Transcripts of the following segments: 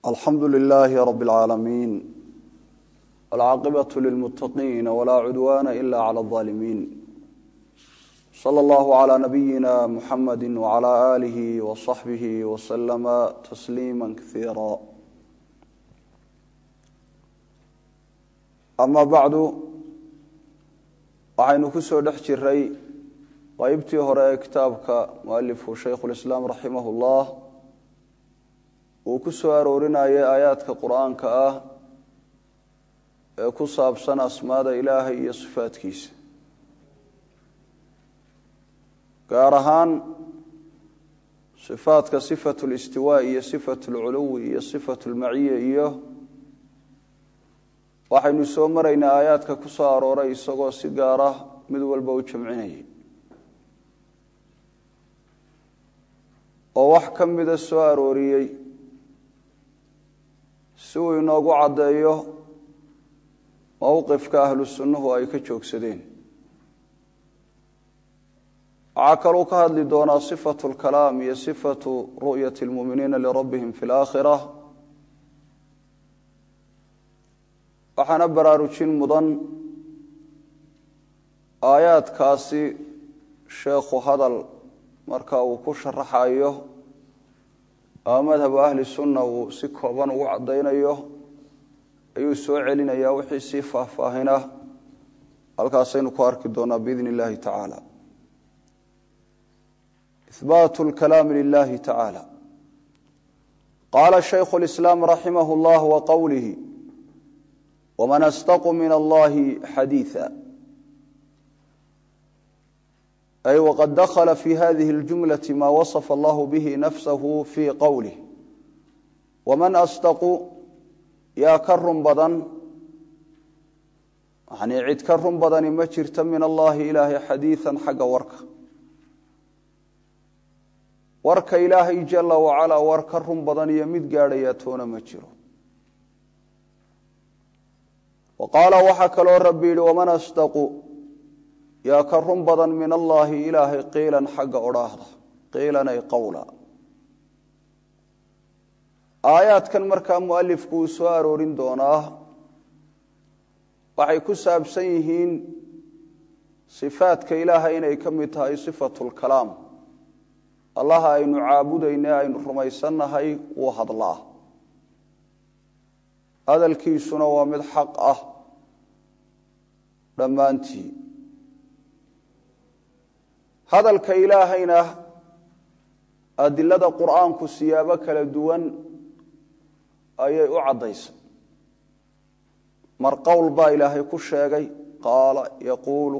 alxamdu lilaahi rab اlcaalamiin wاlcaaqibaة lilmutaqiin wlaa cudwaana ila clى اظaalimiin slى اllah عlى nabiyina muxamadi wعlى alih wصaxbih wslama tasliima kaiira ama bacdu waxaynu ku soo dhex jiray qeybtii hore ee kitaabka mualifku shaykhu lislaam raximah اllah uu ku soo aroorinayay aayaadka qur-aanka ah ee ku saabsan asmaada ilaahay iyo sifaadkiisa gaar ahaan sifaadka sifatu listiwaa iyo sifatu lculuwi iyo sifatu lmaciya iyo waxaynu soo maraynaa aayaadka ku soo arooray isagoo si gaar ah mid walba u jamcinayay oo wax ka mida soo arooriyey si uu inoogu caddeeyo mowqifka ahlu sunnuhu ay ka joogsadeen waxaa kaluu ka hadli doonaa sifatu lkalaam iyo sifatu ru'yati lmuuminiina lirabbihim fi laakhira waxaana baraarujin mudan aayaadkaasi sheekhu hadal marka uu ku sharaxayo ama madhabu ahli sunna uu si kooban ugu caddaynayo ayuu soo celinayaa wixii sii faahfaahina halkaasaynu ku arki doonaa biidn illahi tacaala ihbaatu lkalaami lilahi tacaala qaala shaykhu lislaam raximah llah wa qowlihi wman astaqu min allahi xadiia ay wqad dakla fi hadihi اljumlaةi ma waصfa allah bihi nafsahu fi qowlih waman astaqu yaa ka run badan yani cid ka run badani ma jirta min allahi ilaahay xadiiثa xagga warka warka ilaahay jala wacalaa war ka run badan iyo mid gaadhayaa toona ma jiro wa qaala waxaa kaloo rabbi yihi waman astaqu yaa ka run badan min allaahi ilaahay qiilan xagga odhaahda qiilan ay qowla aayaadkan markaa mualifku uu soo aroorin doonaa waxay ku saabsan yihiin sifaadka ilaahay inay ka mid tahay sifatu lkalaam allaha aynu caabudayne aynu rumaysannahay wuu hadlaa hadalkiisuna waa mid xaq ah dhammaantii hadalka ilaahayna adilada qur'aanku siyaabo kala duwan ayay u caddaysay mar qowl baa ilaahay ku sheegay qaala yaquulu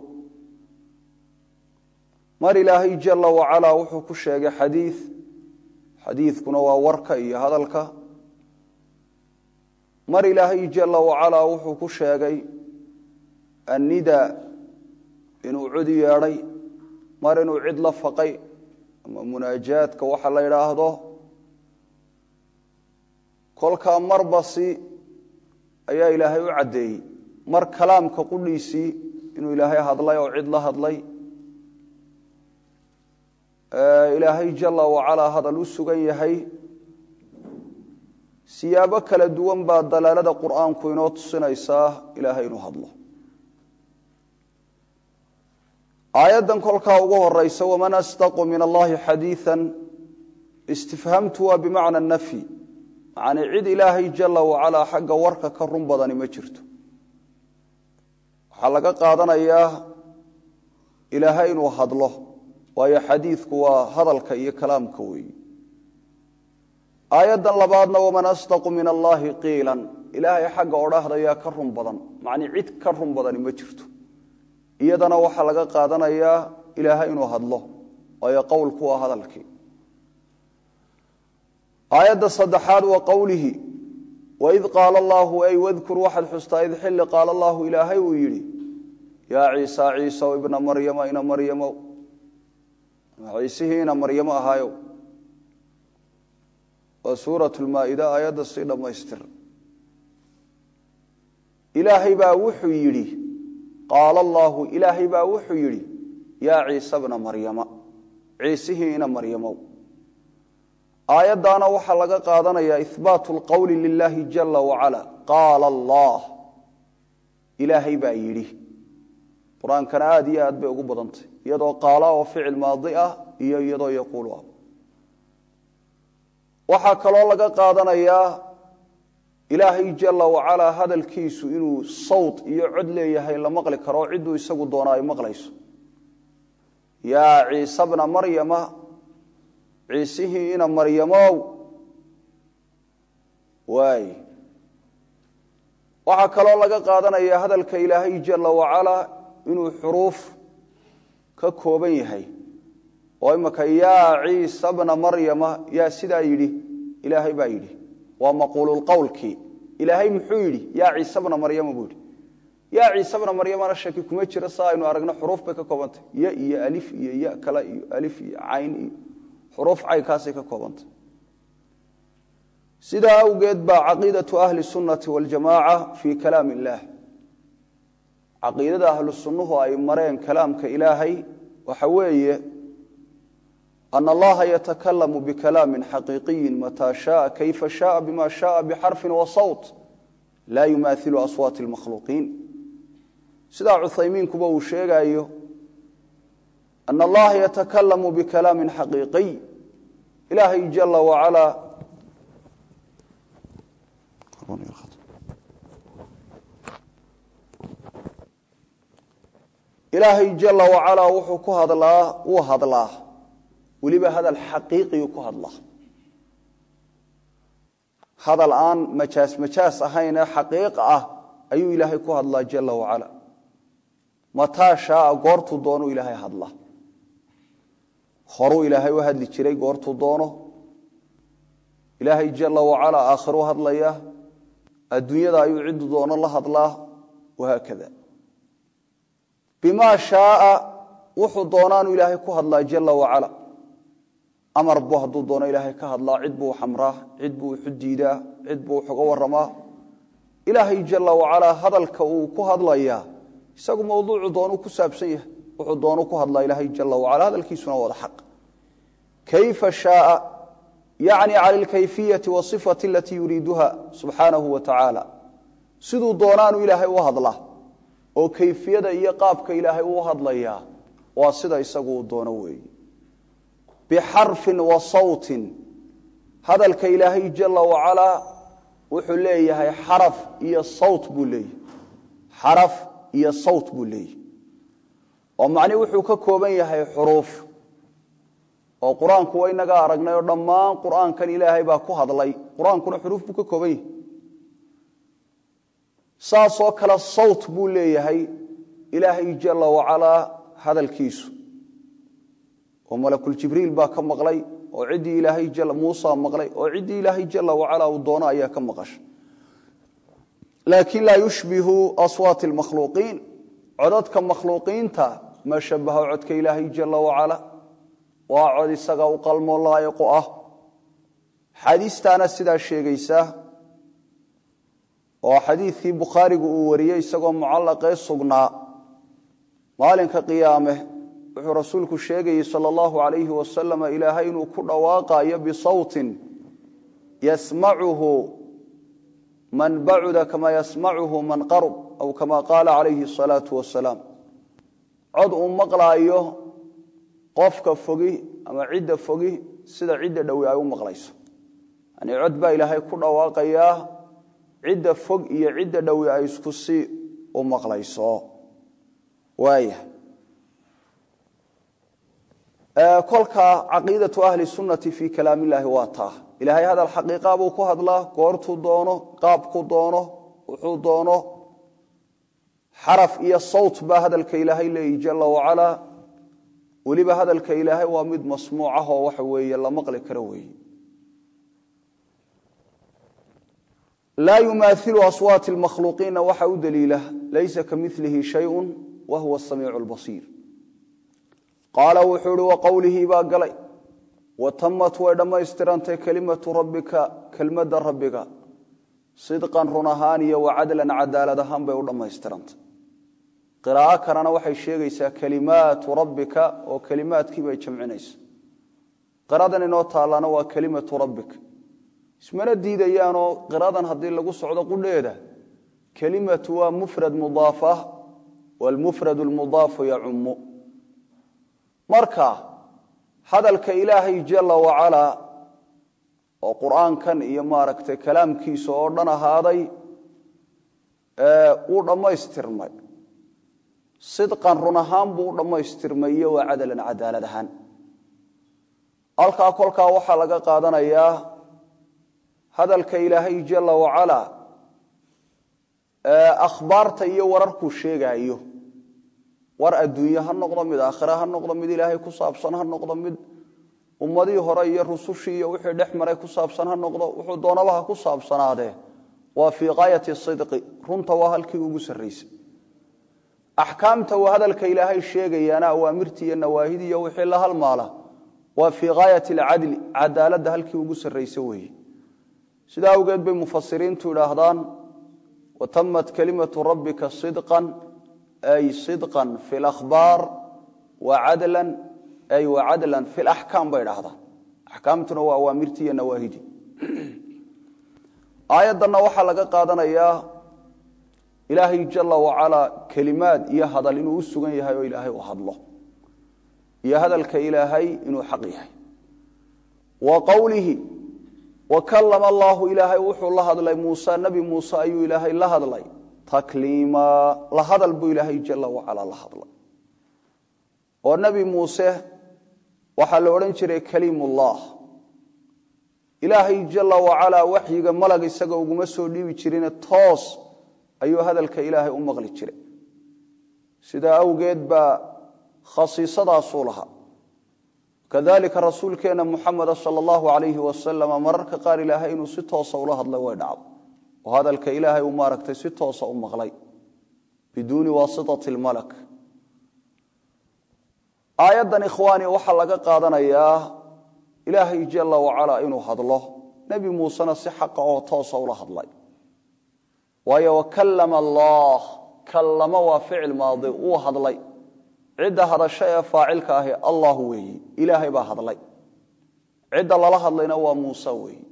mar ilaahay jala wacalaa wuxuu ku sheegay xadiid xadiidkuna waa warka iyo hadalka mar ilaahay jala wacalaa wuxuu ku sheegay annida inuu cudi yeedhay mar inuu cid la faqay ama munaajaadka waxa la yidhaahdo kolkaa marbasi ayaa ilaahay u caddeeyey mar kalaamka qudhiisii inuu ilaahay hadlay oo cid la hadlay ilaahay jala wacalaa hadal u sugan yahay siyaabo kala duwan baa dalaalada qur'aanku inoo tusinaysaa ilaahay inuu hadlo aayaddan kolkaa ugu horeysa waman astaqu min allahi xadiiثa istifhamtu waa bimacna nafyi macnii cid ilaahay jala wacalaa xagga warka ka run badani ma jirto waxaa laga qaadanayaa ilaahay inuu hadlo waayo xadiidku waa hadalka iyo kalaamka weeyi aayaddan labaadna waman astaqu min allahi qiilan ilaahay xagga odhaahdayaa ka run badan macnii cid ka run badani ma jirto iyadana waxaa laga qaadanayaa ilaahay inuu hadlo waayo qowlku waa hadalkii aayadda saddexaad waa qowlihi waid qaala allaahu ay wadkur waxaad xustaa id xilli qaala allaahu ilaahay uu yidhi yaa ciisa ciisaw ibna maryama ina maryamow ciisihii ina maryamo ahaayow waa suurat lmaa'ida aayadda sii dhammaystir ilaahay baa wuxuu yidhi qaala allaahu ilaahay baa wuxuu yidhi yaa ciise bna maryama ciisihii ina maryamow aayaddaana waxaa laga qaadanayaa ihbaatu lqowli lilaahi jala wacala qaala allah ilaahay baa yidhi qur-aankana aada iyo aad bay ugu badantay iyadoo qaala oo ficil maadi ah iyo iyadoo yaquulu ah waxaa kaloo laga qaadanayaa ilaahay jala wacalaa hadalkiisu inuu sawt iyo cod leeyahay la maqli karo cidduu isagu doona ay maqlayso yaa ciise bna maryama ciisihii ina maryamow waay waxaa kaloo laga qaadanayaa hadalka ilaahay jala wacalaa inuu xuruuf ka kooban yahay oo imaka yaa ciisa bna maryama yaa sidaa yidhi ilaahay baa yidhi waa maquululqowlkii ilaahay muxuu yidhi yaa ciise bna maryama buu yidhi yaa ciise bna maryamana shaki kuma jira sa aynu aragno xuruuf bay ka koobantay ya iyo alif iyo ya kale iyo alif iyo cayn iyo xuruuf caynkaasay ka koobantay sidaa awgeed baa caqiidatu ahli sunnati waljamaaca fii kalaam illaah caqiidada ahlu sunnuhu ay mareen kalaamka ilaahay waxa weeye ana allaha yatakalamu bikalaami xaqiiqiyi mataa shaaa kayfa shaaa bima shaaa bixarfin wa sawt laa yumaailu aswaati lmakhluuqiin sidaa cuthaymiinkuba uu sheegayo ana allaha yatakalamu bikalaami xaqiiqiy ilaahay jala wacalaa ilaahay jala wacalaa wuxuu ku hadlaa wuu hadlaa weliba hadal xaqiiqiyu ku hadlaa hadal aan majaas majaas ahaynee xaqiiq ah ayuu ilaahay ku hadlaa jala wacala mataa shaaa goortuu doonuu ilaahay hadlaa horuu ilaahay u hadli jiray goortuu doono ilaahay jala wacalaa aakhiruu hadlaya adduunyada ayuu ciddu doono la hadlaa wahaakada bimaa shaaa wuxuu doonaanu ilaahay ku hadlaa jala wacala amar buu hadduu doono ilaahay ka hadlaa cid buu xamraa cid buu wuxu diidaa cid buu wuxuga waramaa ilaahay jala wacalaa hadalka uu ku hadlayaa isagu mawduucu doonuu ku saabsan yahay wuxuu doonu ku hadlaa ilaahay jala wacala hadalkiisuna wada xaq kayfa shaaa yacni cala alkayfiyati wasifati alatii yuriiduha subxaanahu wa tacaala siduu doonaanu ilaahay u hadlaa oo kayfiyada iyo qaabka ilaahay uu hadlayaa waa sida isagu uu doono weeye bixarfin wa sawtin hadalka ilaahay jala wacalaa wuxuu leeyahay xaraf iyo sawt buu leeyahay xaraf iyo sawt buu leeyahay oo macnihi wuxuu ka kooban yahay xuruuf oo qur-aanku wa inaga aragnay oo dhammaan qur'aankan ilaahay baa ku hadlay qur-aankuna xuruuf buu ka kooban yahay saasoo kale sawt buu leeyahay ilaahay jala wacalaa hadalkiisu oo malakuljibriil baa ka maqlay oo ciddii ilaahay muusa maqlay oo ciddii ilaahay jala wacalaa uu doono ayaa ka maqashay laakiin laa yushbihu aswaati lmakhluuqiin codadka makhluuqiinta ma shabaho codka ilaahay jala wacala waa cod isaga u qalmo laayiqu ah xadiistaana sidaa sheegaysa oo xadiidkii bukhaarigu uu wariyey isagoo mucallaqee sugnaa maalinka qiyaame wuxuu rasuulku sheegayey sal allahu alayhi wasalam ilaahay inuu ku dhawaaqayo bisawtin yasmacuhu man bacuda kama yasmacuhu man qarub aw kama qaala calayhi asalaatu wasalaam cod uu maqlaayo qofka fogi ama cidda fogi sida cidda dhowi ay u maqlayso yani cod baa ilaahay ku dhawaaqayaa cidda fog iyo cidda dhowi ay isku si u maqlayso waaya kolka caqiidatu ahli sunnati fii kalaam illaahi waa taa ilaahay hadal xaqiiqa buu ku hadlaa goortuu doono qaabku doono wuxuu doono xaraf iyo sawt baa hadalka ilaahay leeyi jala wacalaa weliba hadalka ilaahay waa mid masmuuc ah oo waxa weeye la maqli karo weeye laa yumaailu aswaati lmakhluuqiina waxa u daliila laysa ka milihi shayun wa huwa samiicu lbasiir qaala wuxuu ihi wa qowlihii baa galay wa tamat way dhammaystirantay kelimatu rabbika kelmadda rabbiga sidqan run ahaan iyo wa cadlan cadaalad ahaan bay u dhammaystirantay qiraa'o kalena waxay sheegaysaa kelimaatu rabbika oo kelimaadkii bay jamcinaysa qiradan inoo taallana waa kelimatu rabbik ismana diidayaanoo qiradan haddii lagu socdo qudheeda kelimatu waa mufrad mudaafa waalmufrad lmudaafu yacumu marka hadalka ilaahay jala wacalaa oo qur'aankan iyo maaragtay kalaamkiisa oo dhan ahaaday wuu dhammaystirmay sidqan run ahaan buu u dhammaystirmay iyo waa cadalan cadaalad ahaan halkaa kolkaa waxaa laga qaadanayaa hadalka ilaahay jala wacalaa akhbaarta iyo wararkuu sheegaayo war adduunye ha noqdo mid aakhira ha noqdo mid ilaahay ku saabsan ha noqdo mid ummadii hore iyo rusushii iyo wixii dhex maray ku saabsan ha noqdo wuxuu doonaba ha ku saabsanaadee waa fii qaayati sidqi runta waa halkii ugu sarraysay axkaamta uu hadalka ilaahay sheegayaana awaamirtii iyo nawaahidii iyo wixii la halmaala waa fii gaayati alcadli cadaaladda halkii ugu sarraysa weeye sidaa awgeed bay mufasiriintu idhaahdaan watamat kalimatu rabbika sidqan ay sidqan fi lakhbaar wacadlan ay wacadlan fi laxkaam bay idhahdaan axkaamtuna waa awaamirtii iyo nawaahidii aayaddanna waxaa laga qaadanayaa ilaahay jala wacalaa kelimaad iyo hadal inuu u sugan yahay oo ilaahay u hadlo iyo hadalka ilaahay inuu xaq yahay wa qowlihi wa kalama allaahu ilaahay wuxuu la hadlay muuse nebi muuse ayuu ilaahay la hadlay takliima la hadal buu ilaahay jala wacalaa la hadlay oo nebi muuse waxaa la odhan jiray kaliimullah ilaahay jala wacalaa waxyiga malag isaga uguma soo dhiibi jirine toos ayuu hadalka ilaahay u maqli jiray sidaa awgeed baa khasiisadaasuu lahaa kadalika rasuulkeenna muxameda sal allahu alayhi wasalama mararka qaar ilaahay inuu si toosa ula hadlay way dhacdo oo hadalka ilaahay uu maaragtay si toosa u maqlay biduuni waasitati lmalak aayaddan ikhwaani waxaa laga qaadanayaa ilaahay jala wacalaa inuu hadlo nebi muusena si xaqa oo toosa ula hadlay waayo wakalama allah kallama waa ficil maadi wuu hadlay cidda hadasho ee faacilka ahi allah weeyi ilaahay baa hadlay cidda lala hadlayna waa muuse weeyi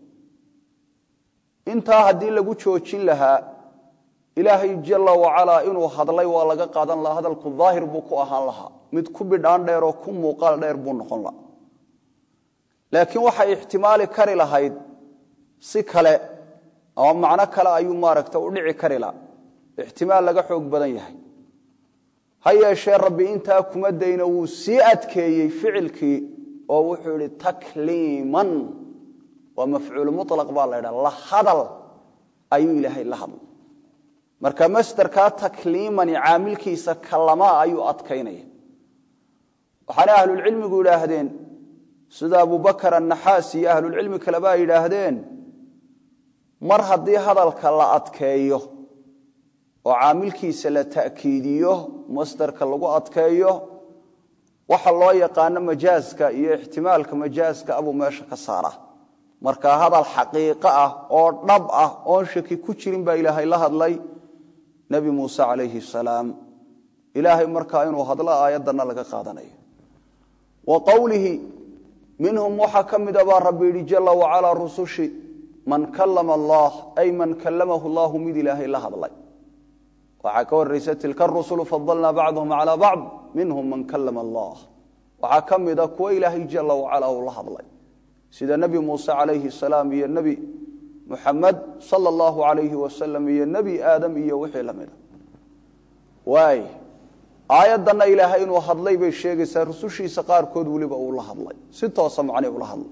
intaa haddii lagu joojin lahaa ilaahay jala wacalaa inuu hadlay waa laga qaadan lahaa hadalku daahir buu ku ahaan lahaa mid ku bidhaan dheer oo ku muuqaal dheer buu noqon lahaa laakiin waxay ixtimaali kari lahayd si kale ama macno kale ayuu maaragta u dhici kari laha ixtimaal laga xoog badan yahay ha yeeshee rabbi intaa kuma dayno wuu sii adkeeyey ficilkii oo wuxuu idhi takliiman waa mafcuul mulaq baa la ydhaha la hadal ayuu ilaahay la hadlay marka masderkaa takliimani caamilkiisa kalamaa ayuu adkaynaya waxaana ahlulcilmigu idhaahdeen sida abubakar annaxaas iyo ahlulcilmi kaleba ay yidhaahdeen mar haddii hadalka la adkeeyo oo caamilkiisa la ta'kiidiyo masderka lagu adkeeyo waxa loo yaqaano majaaska iyo ixtimaalka majaaska abuu meesha ka saara marka hadal xaqiiqo ah oo dhab ah oon shaki ku jirin baa ilaahay la hadlay nebi muuse calayhi salaam ilaahay markaa inuu hadlo aayaddanna laga qaadanayo wa qowlihi minhum waxaa ka mida baa rabbi yidhi jala wacalaa rusushi man kalama allah ay man kalamahu allahu mid ilaahay la hadlay waxaa ka horaysa tilka rusulu fadalnaa bacduhum calaa bacd minhum man kalama allah waxaa ka mida kuwa ilaahay jala wacalaa uu la hadlay sida nebi muuse calayhi salaam iyo nebi muxamed sala allahu alayhi wasalam iyo nebi aadam iyo wixii la mida waay aayaddanna ilaahay inuu hadlay bay sheegaysaa rusushiisa qaarkood weliba uu la hadlay si toosa macni ula hadlay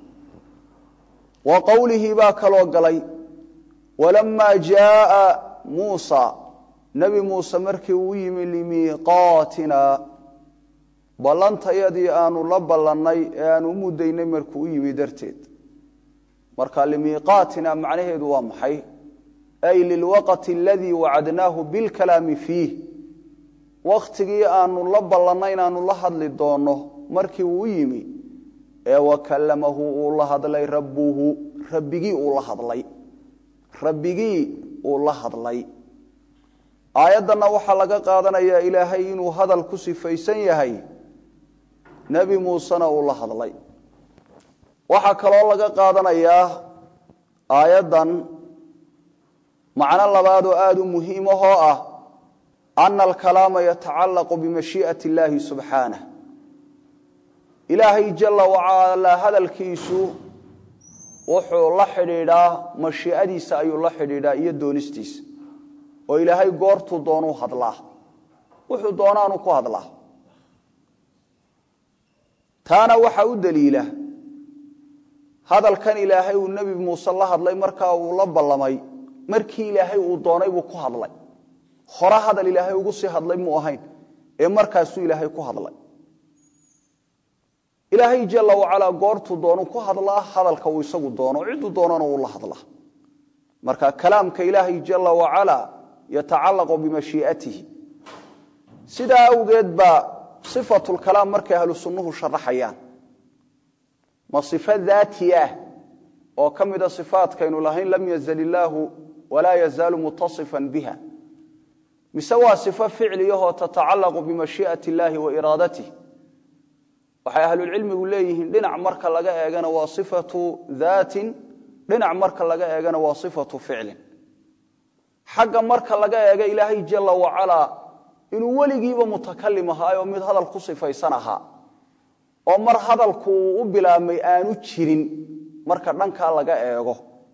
wa qowlihii baa kaloo galay walamaa jaaa muusa nebi muuse markii uu yimi limiiqaatina ballantayadii aanu la ballannay ee aanu u muddaynay markuu u yimi darteed marka limiiqaatina macnaheedu waa maxay ay lilwaqti aladii wacadnaahu bilkalaami fiih wakhtigii aanu la ballannay inaanu la hadli doonno markii uu u yimi ee wakallamahu uu la hadlay rabbuhu rabbigii uu la hadlay rabbigii uu la hadlay aayaddanna waxaa laga qaadanayaa ilaahay inuu hadal ku sifaysan yahay nebi muusena uu la hadlay waxaa kaloo laga qaadanayaa aayaddan macno labaad oo aada u muhiim ahoo ah ana alkalaama yatacallaqu bimashii'ati illaahi subxaanah ilaahay jalla wacalaa hadalkiisu wuxuu la xidhiidhaa mashii'adiisa ayuu la xidhiidhaa iyo doonistiisa oo ilaahay goortuu doonuu hadlaa wuxuu doonaanu ku hadlaa taana waxaa u daliila hadalkan ilaahay uu nebi muuse la hadlay markaa uu la ballamay markii ilaahay uu doonay buu ku hadlay hore hadal ilaahay ugu sii hadlay muu ahayn ee markaasuu ilaahay ku hadlay ilaahay jalla wacalaa goortuu doonu ku hadlaa hadalka uu isagu doono cidduu doonana uu la hadlaa marka kalaamka ilaahay jalla wacalaa yatacallaqu bimashii'atihi sidaa awgeed baa sifatulkalaam markay ahlu sunnuhu sharaxayaan ma sifo daati ah oo ka mida sifaatkaynu lahayn lam yazal illaahu walaa yazaalu mutasifan biha mise waa sifo ficliyahoo tatacallaqu bimashii'ati illaahi wa iraadatih waxay ahlulcilmigu leeyihiin dhinac marka laga eegana waa sifatu daatin dhinac marka laga eegana waa sifatu ficlin xagga marka laga eega ilaahay jalla wacalaa inuu weligiiba mutakalim ahaayoo mid hadal ku sifaysan ahaa oo mar hadalku uu u bilaabmay aanu jirin marka dhankaa laga eego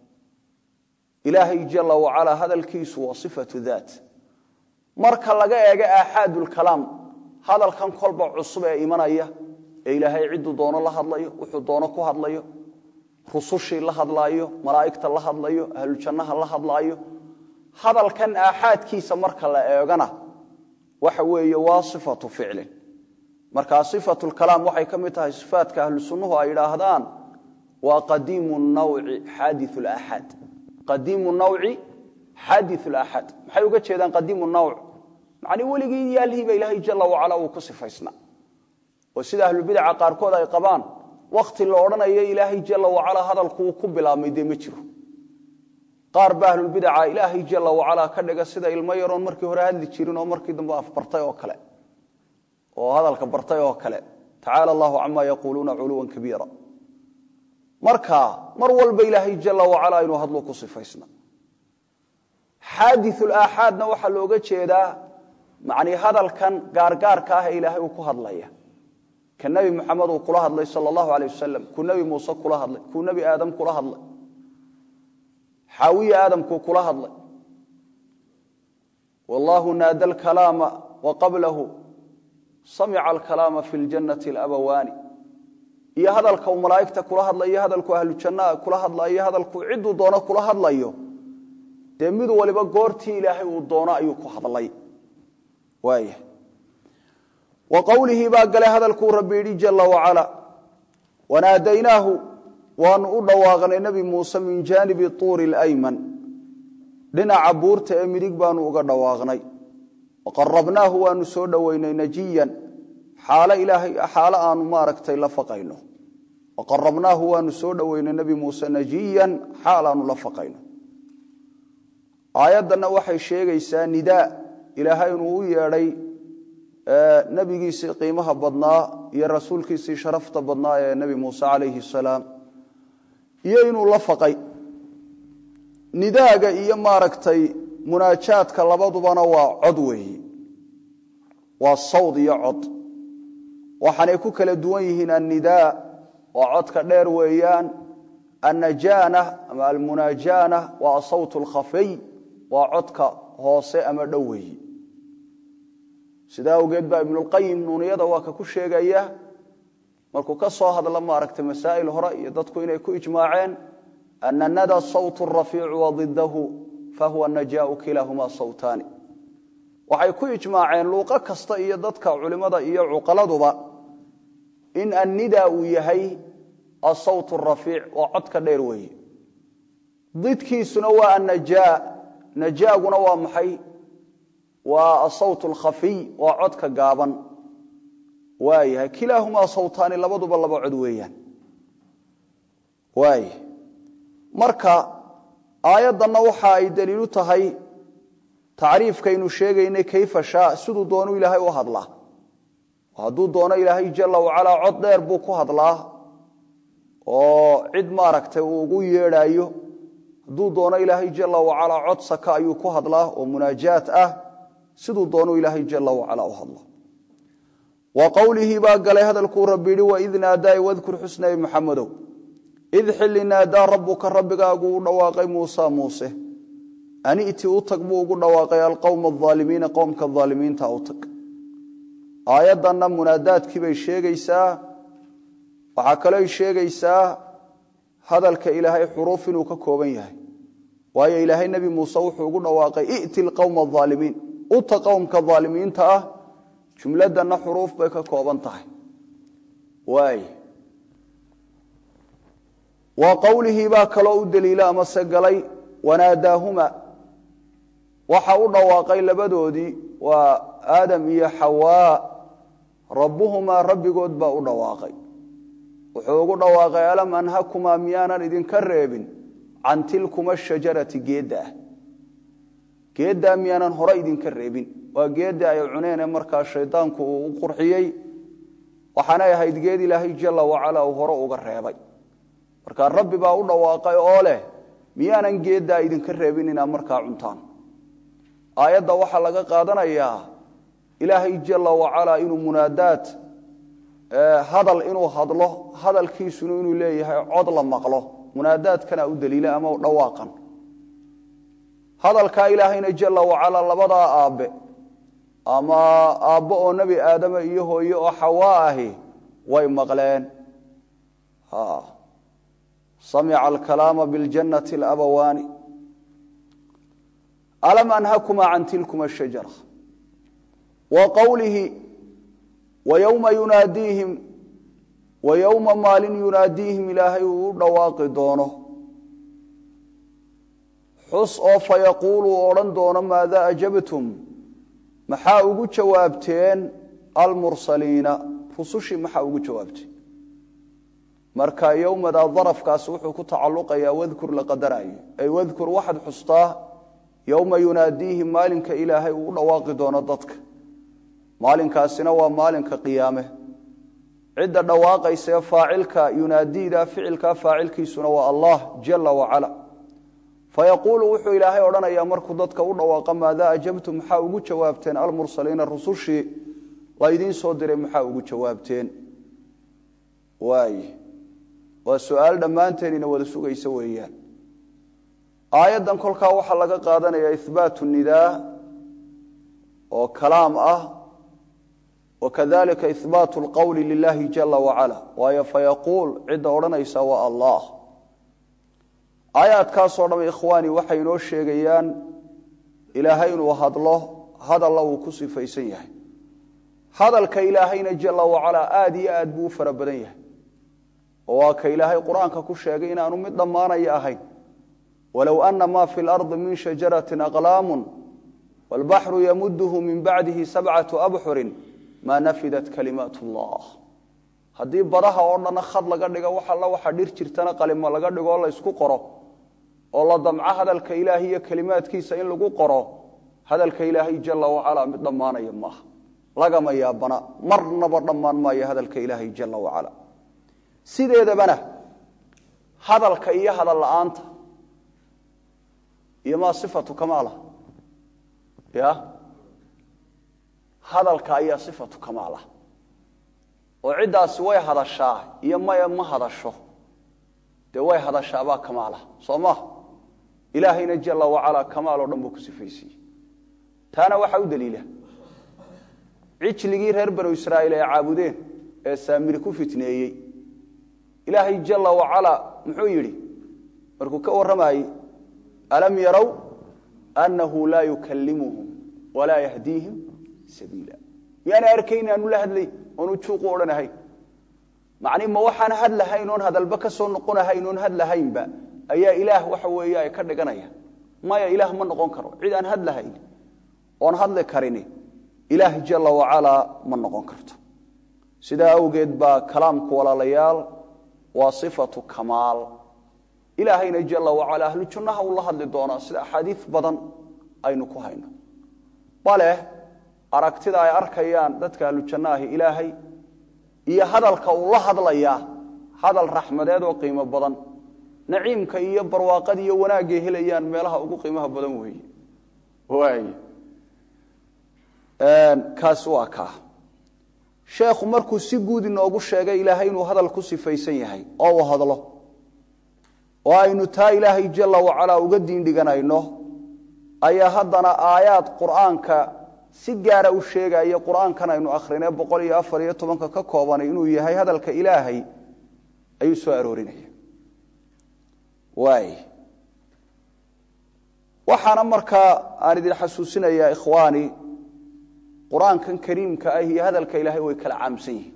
ilaahay jalla wacalaa hadalkiisu waa sifatu daat marka laga eego aaxaadulkalaam hadalkan kolba cusub ee imanaya ee ilaahay cidduu doono la hadlayo wuxuu doono ku hadlayo rusushii la hadlaayo malaa'igta la hadlayo ahlujannaha la hadlaayo hadalkan aaxaadkiisa marka la eegana waxa weeye waa sifatu ficlin markaa sifatulkalaam waxay ka mid tahay sifaatka ahlu sunnuhu ay idhaahdaan waa qadiimu nawci xaadiu laaxaad qadiimu nawci xaadiu laaxaad maxay uga jeedaan qadiimu nawc macnii weligii yaalhiiba ilaahay jalla wacala uu ku sifaysnaa oo sida ahlubidaca qaarkood ay qabaan wakhti la odhanayo ilaahay jalla wacalaa hadalkuu ku bilaabmay dee ma jiro qaar ba ahlulbidaca ilaahay jalla wacalaa ka dhiga sida ilmo yaroon markii hore hadli jirin oo markii dambe afbartay oo kale oo hadalka bartay oo kale tacaala allahu camaa yaquuluuna culuwan kabiira marka mar walba ilaahay jalla wacalaa inuu hadluu ku sifaysna xaadiulaaxaadna waxaa looga jeedaa macnii hadalkan gaargaarka ah ee ilaahay uu ku hadlaya ka nebi moxamed uu kula hadlay sala allahu aleyh wasalam kuu nebi muuse kula hadlay kuu nebi aadam kula hadlay xaawiye aadamkuu kula hadlay wallaahu naada alkalaama wa qablahu samica alkalaama fi ljannati alabawaani iyo hadalka uu malaa'igta kula hadlayo iyo hadalku ahlujannaha kula hadlayo iyo hadalkuu cidduu doono kula hadlayo dee mid waliba goortii ilaahay uu doono ayuu ku hadlay waaya wa qowlihii baa galay hadalkuu rabbi yidhi jalla wacala wanaadaynaahu waanu u dhawaaqnay nebi muuse min jaanibi tuuri alayman dhinaca buurta ee midig baanu uga dhawaaqnay waqarabnaahu waanu soo dhoweynay najiyan xaalo ilaahay xaalo aanu maaragtay la faqayno waqarabnaahu waanu soo dhoweynay nebi muuse najiyan xaal aanu la faqayno aayaddanna waxay sheegaysaa nidaa ilaahay inuu u yeedhay nebigiisii qiimaha badnaa iyo rasuulkiisii sharafta badnaa ee nebi muuse calayhi salaam iyo inuu la faqay nidaaga iyo maaragtay munaajaadka labadubana waa cod weeyi waa sawd iyo cod waxaanay ku kala duwan yihiin annidaa waa codka dheer weeyaan annajaana ama almunaajaana waa asawt alkhafiy waa codka hoose ama dhow weeyi sidaa awgeed baa ibnulqayim nuuniyada waa ka ku sheegaya markuu ka soo hadla maaragtay masaa'il hore iyo dadku inay ku ijmaaceen ana nada sawt rafiicu wadidahu fahuwa najaau kilaahumaa sawtaani waxay ku ijmaaceen luuqo kasta iyo dadka culimmada iyo cuqaladuba in annida uu yahay asawt rafiic waa codka dheer weeye didkiisuna waa annajaa najaaguna waa maxay waa asawt alkhafiy waa codka gaaban waayahay kilaahumaa sawtaani labaduba laba cod weeyaan waaya marka aayaddanna waxa ay daliilu tahay tacriifkaynu sheegaynay kayfa shaa siduu doonu ilaahay u hadlaa hadduu doono ilaahay jalla wacalaa cod dheer buu ku hadlaa oo cid maaragtay uu ugu yeedhaayo hadduu doono ilaahay jala wacalaa cod saka ayuu ku hadlaa oo munaajaat ah siduu doonu ilaahay jala wacalaa u hadla wa qowlihii baa galay hadalkuu rabbi yihi waid naadaa wadkur xusnabi maxamedow id xilli naadaa rabbuka rabbigaagu u dhawaaqay muusa muuse ani iti u tag buu ugu dhawaaqay alqowma aalimiina qowmka aalimiinta u tag aayaddanna munaadaadkii bay sheegaysaa waxaa kalooy sheegaysaa hadalka ilaahay xuruuf inuu ka kooban yahay waayo ilaahay nebi muuse wuxuu ugu dhawaaqay i'ti lqowma aalimiin uta qowmka aalimiinta ah jumladdanna xuruuf bay ka kooban tahay waay wa qowlihii baa kaloo u daliila amase galay wanaadaahuma waxa u dhawaaqay labadoodii waa aadam iyo xawaa rabbuhumaa rabbigood baa u dhawaaqay wuxuu ugu dhawaaqay alam anhakumaa miyaanan idinka reebin can tilkuma shajarati geeddaah geeddaa miyaanan hore idinka reebin waa geedda ay cuneene markaa shaydaanku uu u qurxiyey waxaanay ahayd geed ilaahay jala wacala uu hore uga reebay markaa rabbi baa u dhawaaqay oo leh miyaanan geeddaa idinka reebin inaad markaa cuntaan aayadda waxaa laga qaadanayaa ilaahay jala wacalaa inuu munaadaad hadal inuu hadlo hadalkiisuna inuu leeyahay cod la maqlo munaadaadkana u daliila ama dhawaaqan hadalkaa ilaahayna jala wacalaa labadaa aabbe ama aabbo oo nebi aadama iyo hooye oo xawaa ahi way maqleen samica alkalaama biljannati alabawaani alam anhakuma can tilkuma shajara wa qowlihi wayowma yunaadiihim wa yowma maalin yunaadiihim ilaahay uu u dhawaaqi doono xus oo fayaquulu u odhan doono maadaa ajabtum maxaa ugu jawaabteen almursaliina rusushii maxaa ugu jawaabteen marka yowmadaa darafkaasi wuxuu ku tacalluqayaa wadkur la qadarayo ay wadkur waxaad xustaa yowma yunaadiihim maalinka ilaahay uu u dhawaaqi doono dadka maalinkaasina waa maalinka qiyaame cidda dhawaaqaysa ee faacilka yunaadiida ficilkaa faacilkiisuna waa allah jala wacala fayaquulu wuxuu ilaahay odhanayaa markuu dadka u dhawaaqa maadaa ajabtum maxaa ugu jawaabteen almursaliina rusushii laydiin soo diray maxaa ugu jawaabteen waay waa su-aal dhammaanteenina wada sugaysa weeyaan aayaddan kolkaa waxaa laga qaadanayaa ihbaatu nidaa oo kalaam ah wakadalika ihbaatu lqowli lilahi jala wacala waayo fayaquul cidda odhanaysa waa allah aayaadkaasoo dham ikhwaani waxay inoo sheegayaan ilaahay inuu hadlo hadalla uu ku sifaysan yahay hadalka ilaahayna jala wacalaa aada iyo aad buu u fara badan yahay oo waa ka ilaahay qur-aanka ku sheegay inaanu mid dhammaanaya ahayn walow ana ma fi lardi min shajarati aqlaamu wاlbaxru yamuduhu min bacdihi sabcatu abxurin maa nafidat kalimaat اllah haddii badaha oo dhanna khad laga dhigo wax alla waxa dhir jirtana qalimo laga dhigo oo la ysku qoro oo la damco hadalka ilaahay iyo kelimaadkiisa in lagu qoro hadalka ilaahay jala wacalaa mid dhammaanaya maaha lagama yaabana marnaba dhammaan maayo hadalka ilaahay jala wacala sideedabana hadalka iyo hadal la-aanta iyo maa sifatu kamaala ya hadalka ayaa sifatu kamaala oo ciddaasi way hadashaa iyo maya ma hadasho dee way hadashaabaa kamaala soo ma ilaahayna jala wacalaa kamaal oo dhan buu ku sifaysiiyey taana waxaa u daliila cijligii reer banu israa'iil ay caabudeen ee saamiri ku fitneeyey ilaahay jala wacalaa muxuu yidhi markuu ka warramayey alam yarow annahu laa yukallimuhum walaa yahdiihim sabiila miyaana arkayn aanu la hadlayn oonu juuqu odhanahayn macni ma waxaan hadlahayn oon hadalba ka soo noqonahayn oon hadlahaynba ayaa ilaah waxa weeye ay ka dhiganaya maya ilaah ma noqon karo cid aan hadlahayn oon hadli karini ilaah jala wacalaa ma noqon karto sidaa awgeed baa kalaamku walaalayaal waa sifatu kamaal ilaahayna jala wacala ahlu junnaha uu la hadli doonaa sida axaadiis badan aynu ku hayno bale aragtida ay arkayaan dadka ahlu jannaahi ilaahay iyo hadalka uu la hadlayaa hadal raxmadeed oo qiimo badan naciimka iyo barwaaqada iyo wanaagay helayaan meelaha ugu qiimaha badan weeye waay kaas waa kaa sheekhu markuu si guud inoogu sheegay ilaahay inuu hadal ku sifaysan yahay oo uu hadlo oo aynu taa ilaahay jala wacalaa uga diindhiganayno ayaa haddana aayaad qur'aanka si gaara u sheegaya qur'aankan aynu akrinay boqol iyo afar iyo tobanka ka koobanay inuu yahay hadalka ilaahay ayuu soo aroorinaya waay waxaana markaa aan idin xasuusinayaa ikhwaani qur-aankan kariimka ah iyo hadalka ilaahay way kala caamsan yihiin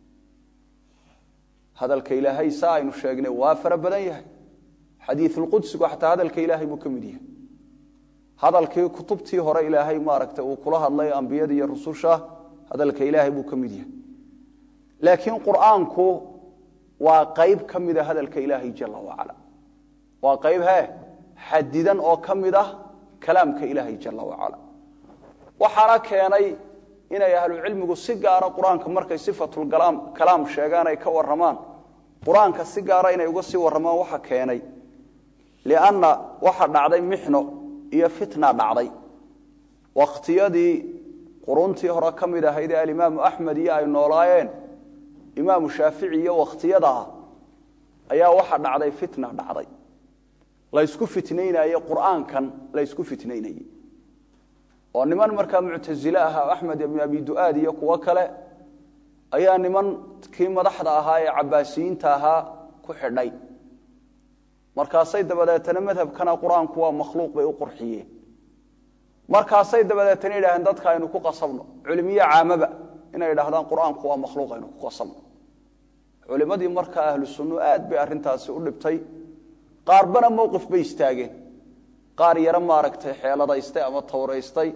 hadalka ilaahay saa aynu sheegnay waa fara badan yahay xadiiulqudsigu xataa hadalka ilaahay buu ka mid yahay hadalkii kutubtii hore ilaahay maaragtay uu kula hadlay ambiyada iyo rususha hadalka ilaahay buu ka mid yahay laakiin qur'aanku waa qayb ka mida hadalka ilaahay jala wacala waa qayb he xadidan oo ka mid ah kalaamka ilaahay jala wacala waxaana keenay inay ahlucilmigu si gaara qur-aanka markay sifatulkalaam sheegaan ay ka waramaan qur-aanka si gaara inay uga sii waramaan waxa keenay lianna waxa dhacday mixno iyo fitna dhacday wakhtiyadii quruntii hore ka mid ahayd ee alimaamu axmed iyo ay noolaayeen imaamu shaafici iyo wakhtiyadaa ayaa waxa dhacday fitna dhacday laysku fitnaynaye qur'aankan laysku fitnaynayey oo niman markaa muctasile ahaa axmed ibn abi du'aad iyo kuwo kale ayaa niman kii madaxda ahaa ee cabaasiyiinta ahaa ku xidhay markaasay dabadeetana madhabkana qur-aanku waa makhluuq bay u qurxiyeen markaasay dabadeetana yidhahdeen dadka aynu ku qasabno culimiye caamaba inay idhaahdaan qur-aanku waa makhluuq aynu ku qasabno culimadii markaa ahlu sunnu aad bay arrintaasi u dhibtay qaarbana mowqif bay istaageen qaar yaro maaragtay xeeladaystay ama tawraystay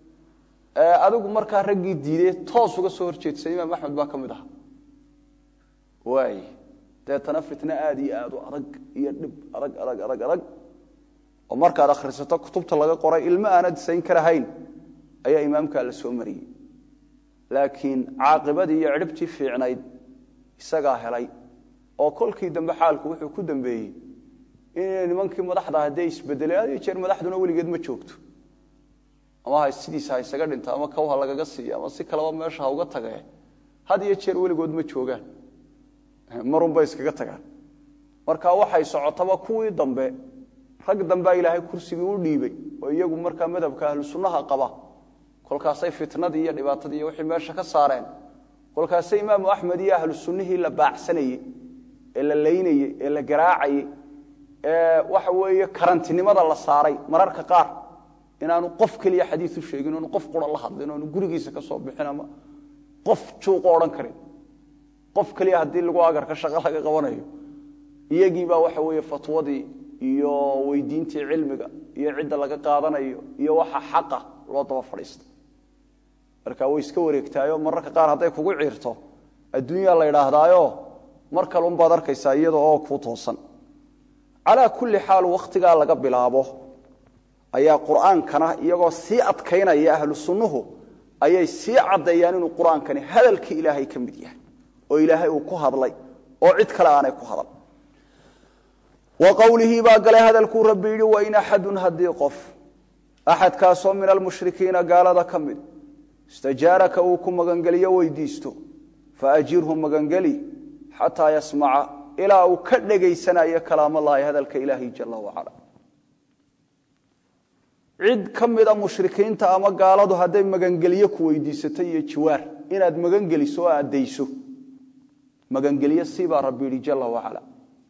adigu markaa raggii diidee toos uga soo horjeedsay imaam axmed baa ka mid aha waay deetana fitno aada iyo aad u adag iyo dhib adag adag adag adag oo markaad akhrisato kutubta laga qoray ilmo aanad sayn karahayn ayaa imaamkaa la soo mariyey laakiin caaqibadii iyo cidhibtii fiicnayd isagaa helay oo kolkii dambe xaalku wuxuu ku dambeeyey in nimankii madaxda haddee isbedelay had iyo jeer madaxduna weligeed ma joogto ama ha sidiisa ha isaga dhinto ama kawha lagaga siiyo ama si kaleba meesha ha uga tagee had iyo jeer weligood ma joogaan marunbay iskaga tagaan marka waxay socotaba kuwii dambe rag dambea ilaahay kursigii u dhiibay oo iyagu markaa madhabka ahlu sunnaha qaba kolkaasay fitnadii iyo dhibaatadii iyo wixii meesha ka saareen kolkaasay imaamu axmed iyo ahlu sunnihii la baacsanayey ee la laynayey ee la garaacayey ee waxa weeye karantinimada la saaray mararka qaar inaanu qof keliya xadiid u sheegin oonu qof qura la hadlin oonu gurigiisa ka soo bixin ama qof juuqo odhan karin qof keliya haddii lagu agarka shaqo laga qabanayo iyagiibaa waxa weeye fatwadii iyo weydiintii cilmiga iyo cidda laga qaadanayo iyo waxa xaqa loo daba fadhiista marka way iska wareegtaayo mararka qaar hadday kugu ciirto adduunyaa la idhaahdaayo mar kale unbaad arkaysaa iyada oo kuu toosan calaa kulli xaal wakhtigaa laga bilaabo ayaa qur'aankana iyagoo sii adkaynaya ahlu sunnuhu ayay sii caddeeyaan inuu qur-aankani hadalkii ilaahay ka mid yahay oo ilaahay uu ku hadlay oo cid kale aanay ku hadal wa qowlihii baa galay hadalkuu rabbi yidhi wain axadun haddii qof axadkaasoo min almushrikiina gaalada ka mid istajaaraka uu ku magangeliyo weydiisto faajirhu magangeli xataa yasmaca ilaa uu ka dhegaysanayo kalaamallaahi hadalka ilaahi jala wacala cid ka mida mushrikiinta ama gaaladu hadday magangelyo ku weydiisato iyo jiwaar inaad magangeliso oo addayso magangelyo siibaa rabbi yidhi jala wacala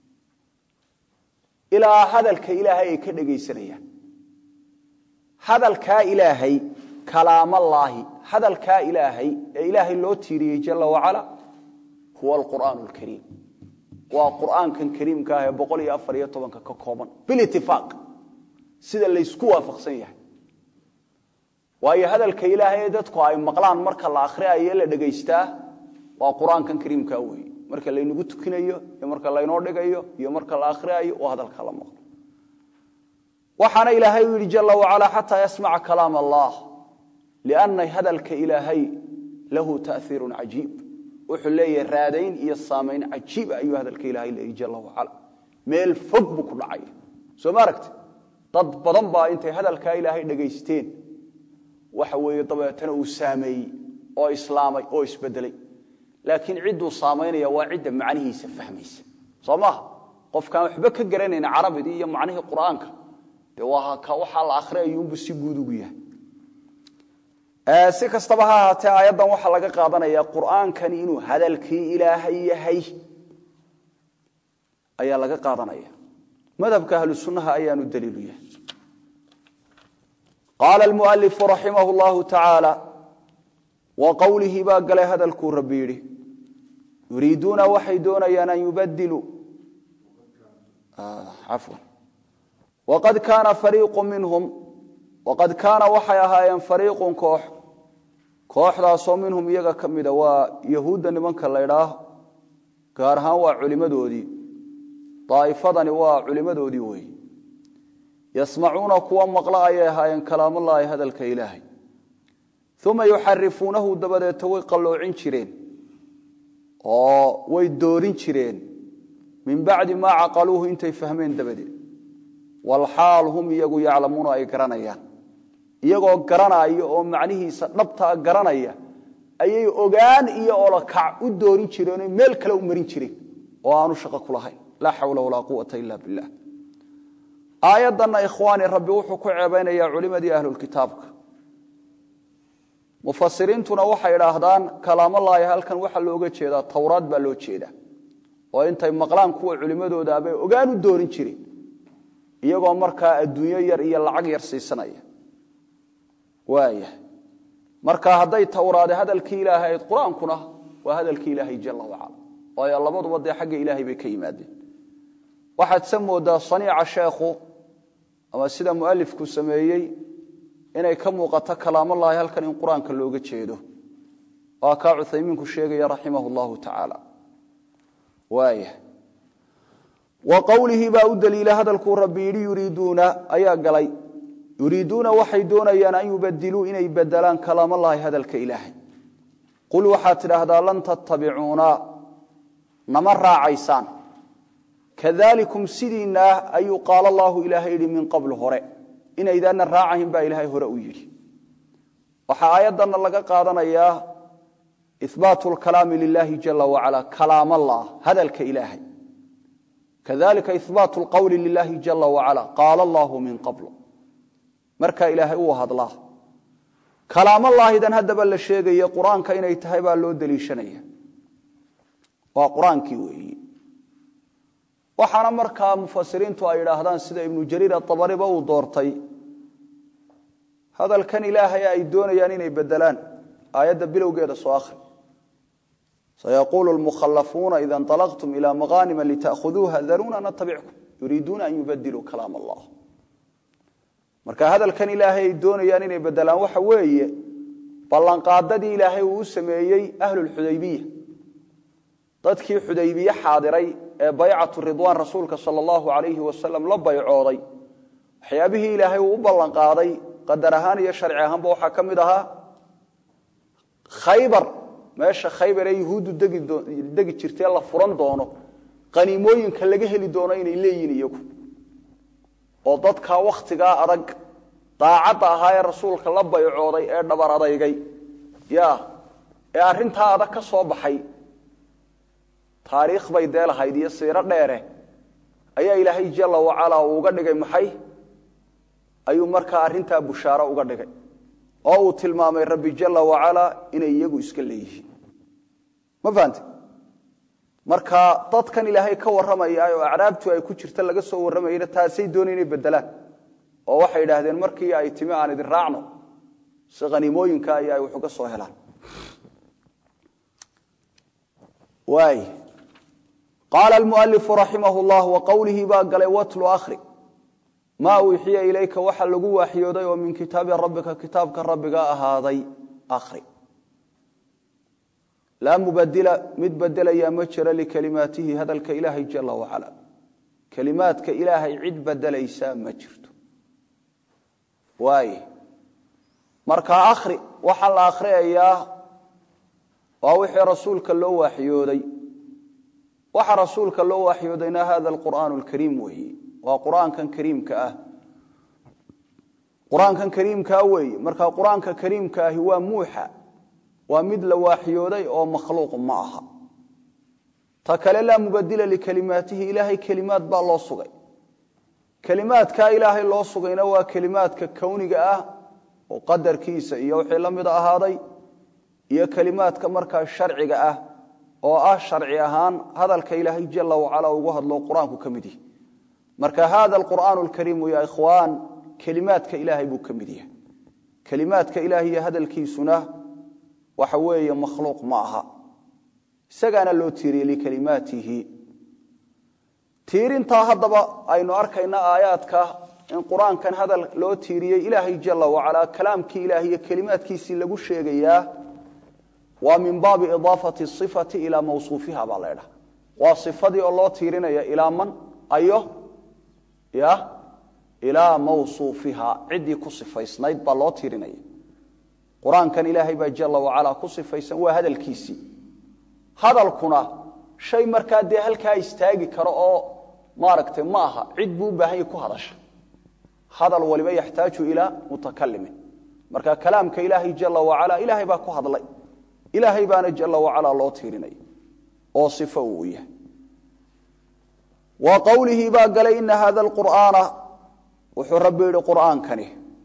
ilaa hadalka ilaahay ay ka dhegaysanayaan hadalkaa ilaahay kalaamallaahi hadalkaa ilaahay ee ilaahay loo tiiriyey jala wacala huwa alqur'aan alkariim waa qur'aankan kariimka ah ee boqol iyo afar iyo tobanka ka kooban bilitifaaq sida laysku waafaqsan yahay waayo hadalka ilaahay ee dadku ay maqlaan marka la akhriayo la dhegaystaa waa qur-aankan kariimkaa weeye marka laynagu tukinayo iyo marka laynoo dhigayo iyo marka la akhriayo oo hadalka la maqlo waxaana ilaahay u yidhi jala wacala xataa yasmaca kalaam allah lianna hadalka ilaahay lahu ta'iirun cajiib wuxuu leeyahay raadayn iyo saamayn cajiiba ayuu hadalka ilaahay leeyahy jala wacala meel fog buu ku dhacaya soo ma aragti dad badan baa intay hadalkaa ilaahay dhagaysteen waxa weeye dabeetana uu saameeyey oo islaamay oo isbedelay laakiin cidduu saamaynaya waa cidda macnihiisa fahmaysa soo maaha qofkaan waxba ka garanayn carabidii iyo macnihii qur'aanka dee waa ka waxaa la akhriyayuunbu si guud ugu yahay si kastaba ha ahaatee aayaddan waxaa laga qaadanaya qur'aankani inuu hadalkii ilaahay yahay ayaa laga qaadanaya madhabka ahlu sunnaha ayaanu daliilu yahay qaala almualifu raximah llahu tacaala wa qowlihii baa galay hadalkuu rabbi yidhi yuriiduuna waxay doonayaan an yubadiluu afwan waqad kaana fariiqu minhum waqad kaana waxay ahaayeen fariiqun koox kooxdaasoo minhum iyaga ka mida waa yahuudda nimanka la ydhaah gaar ahaan waa culimadoodii daa'ifadani waa culimadoodii weeye yasmacuuna kuwa maqla ayay ahaayeen kalaamallaahi hadalka ilaahay uma yuxarifuunahu dabadeeta way qalloocin jireen oo way doorin jireen min bacdi maa caqaluuhu intay fahmeen dabadeed walxaal hum iyagu yaclamuuna ay garanayaan iyagoo garanaya oo macnihiisa dhabtaa garanaya ayay ogaan iyo olakac u doorin jireenoo meel kale u marin jireen oo aanu shaqo ku lahayn laa xawla walaa quwata ila billah aayaddanna ikhwaani rabbi wuxuu ku ceebaynayaa culimadii ahlulkitaabka mufasiriintuna waxay idhaahdaan kalaamallaahi halkan waxaa looga jeedaa towraad baa loo jeedaa oo intay maqlaan kuwa culimmadoodaabay ogaan u doorin jireen iyagoo markaa adduunyo yar iyo lacag yar siisanaya waaya marka hadday towraade hadalkii ilaahay ayd qur-aankuna waa hadalkii ilaahay jala wacala waayo labaduba dee xagga ilaahay bay ka yimaadeen waxaad se moodaa saniica sheekhu ama sida mualifku sameeyey inay ka muuqato kalaamallaahi halkan in qur-aanka looga jeedo waa kaa cuthaymiinku sheegaya raximah llahu tacaala waaya wa qowlihii baa u daliila hadalkuu rabbi yidhi yuriiduuna ayaa galay yuriiduuna waxay doonayaan an yubadiluu inay bedelaan kalaamallaahi hadalka ilaahay qul waxaad tidhaahdaa lan tattabicuuna nama raacaysaan kadalikum sidiina ah ayuu qaala allaahu ilaahay yidhi min qabl hore inaydaana raacahin baa ilaahay hore u yidhi waxaa aayaddanna laga qaadanayaa ihbaatu lkalaami lilahi jala wacala kalaam allah hadalka ilaahay kadalika ihbaatu lqowli lilahi jala wacala qaala allahu min qabl markaa ilaahay uu hadlaa kalaamallaahidan haddaba la sheegaya qur-aanka inay tahay baa loo deliishanaya waa qur-aankii weeyi waxaana markaa mufasiriintu ay idhaahdaan sida ibnu jariir aabariba uu doortay hadalkan ilaahay ay doonayaan inay bedelaan aayadda bilowgeeda soo akhri sayaquulu lmukhalafuuna ida inطalaqtum ila maqaanima lita'khuduuha daruuna natabickum yuriiduuna an yubadiluu kalaam allah marka hadalkan ilaahay ay doonayaan inay bedelaan waxa weeye ballanqaadadii ilaahay uu u sameeyey ahlulxudaybiya dadkii xudaybiye xaadiray ee baycatu ridwaan rasuulka sal allahu alayhi wasalam la baycooday waxyaabihii ilaahay uu u ballanqaaday qadar ahaan iyo sharci ahaanba waxaa ka mid ahaa khaybar meesha khaybar ee yuhuuddu degi jirtee la furan doono qaniimooyinka laga heli doono inay leeyihin iyagu oo dadkaa wakhtigaa adag daacadda ahaa ee rasuulka la baycooday ee dhabar adaygay ya ee arrintaa adag ka soo baxay taariikh bay dee lahayd iyo siiro dheere ayaa ilaahay jala wacala uu uga dhigay maxay ayuu markaa arrintaa bushaaro uga dhigay oo uu tilmaamay rabbi jala wacala inay iyagu iska leeyihiin ma fahamte marka dadkan ilaahay ka warramaya oo acraabtu ay ku jirta laga soo warramayana taasay doonay inay bedelaan oo waxay idhaahdeen markii ay timi aan idin raacno si khaniimooyinka iyo ay wax uga soo helaan waay qaala almualifu raximah llah wa qowlihii baa galay watlu akhri maa uxiya ilayka waxa lagu waaxyooday oo min kitaabi rabbika kitaabka rabbiga ahaaday akhri laa mubadila mid bedelayaa ma jiro likalimaatihi hadalka ilaahay jala wacala kelimaadka ilaahay cid bedelaysaa ma jirto waay marka akhri waxaa la akhriyayaa waa wixii rasuulka loo waaxyooday waxa rasuulka loo waaxyoodayna hada alqur'aanu alkariim weeye waa qur-aankan kariimka ah qur-aankan kariimkaa weeye marka qur-aanka kariimka ahi waa muuxa waa mid la waaxyooday oo makhluuq ma aha ta kale laa mubadila likalimaatihi ilaahay kelimaad baa loo sugay kelimaadkaa ilaahay loo sugayna waa kelimaadka kowniga ah oo qadarkiisa iyo wixii la mid ahaaday iyo kelimaadka markaa sharciga ah oo ah sharci ahaan hadalka ilaahay jala wacala ugu hadlo qur-aanku ka mid yahay marka hada alqur'aanu alkariimu ya ikhwaan kelimaadka ilaahay buu ka mid yahay kelimaadka ilahay iyo hadalkiisuna waxa weeye makhluuq ma aha isagaana loo tiiriyey likalimaatihi tiirintaa haddaba aynu arkayna aayaadka in qur-aankan hadal loo tiiriyey ilaahay jala wacala kalaamkii ilahay iyo kelimaadkiisii lagu sheegayaa waa min baabi idaafati sifati ilaa mawsuufiha baa laydhaha waa sifadii oo loo tiirinaya ilaa man ayo ya ilaa mawsuufiha ciddii ku sifaysnayd baa loo tiirinaya qur-aankan ilaahay baa jala wacala ku sifaysan waa hadalkiisii hadalkuna shay markaa dee halkaa istaagi karo oo maaragtay ma aha cid buu u baahan yahy ku hadasha hadal waliba yaxtaaju ilaa mutakalimin marka kalaamka ilaahay jala wacala ilaahay baa ku hadlay ilaahay baana jala wacala loo tiirinaya oo sifo uu yahay wa qowlihii baa galay ina hada alqur'aana wuxuu rabbi yidhi qur'aankani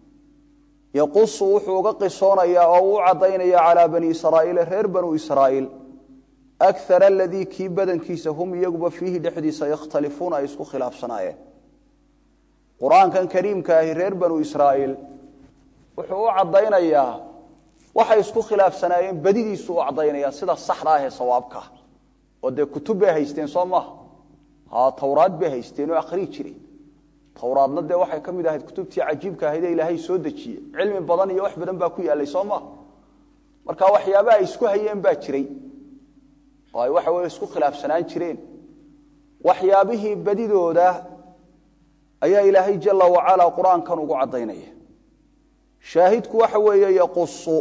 yaqusu wuxuu uga qisoonayaa oo uu caddaynaya calaa bani israa'iila reer banu israa'iil akar aladii kii badankiisa hum iyaguba fiihi dhexdiisa yakhtalifuuna ay isku khilaafsanaayeen qur-aankan kariimka ahi reer banu israa'iil wuxuu u caddaynayaa waxay isku khilaafsanaayeen badidiisu u caddaynaya sida saxda ah ee sawaabka ah oo dee kutub bay haysteen soo maaha ha towraad bay haysteen oo akhrii jiray towraadna dee waxay ka mid ahayd kutubtii cajiibka ahayd ee ilaahay soo dejiyey cilmi badan iyo wax badan baa ku yaallay soo maaha marka waxyaabaha ay isku hayeen baa jiray oo ay waxa weye isku khilaafsanaan jireen waxyaabihii badidooda ayaa ilaahay jala wacala qur-aankan ugu caddaynaya shaahidku waxa weeye yaqusu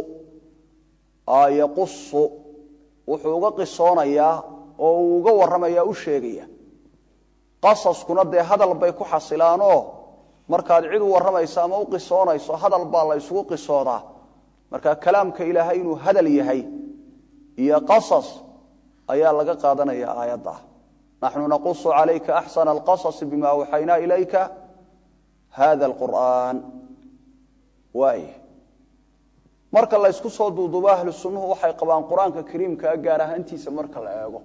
yaqusu wuxuu uga qisoonayaa oo uu uga warramaya u sheegaya qasaskuna dee hadal bay ku xasilaanoo markaad cid u warramayso ama u qisoonayso hadal baa la ysugu qisoodaa marka kalaamka ilaahay inuu hadal yahay iyo qasas ayaa laga qaadanaya aayadda naxnu naqusu calayka axsana alqasasi bima awxaynaa ilayka hada alqur'aan waay marka la ysku soo duuduubo ahlu sunnuhu waxay qabaan qur-aanka kariimkaa gaar ahaantiisa marka la eego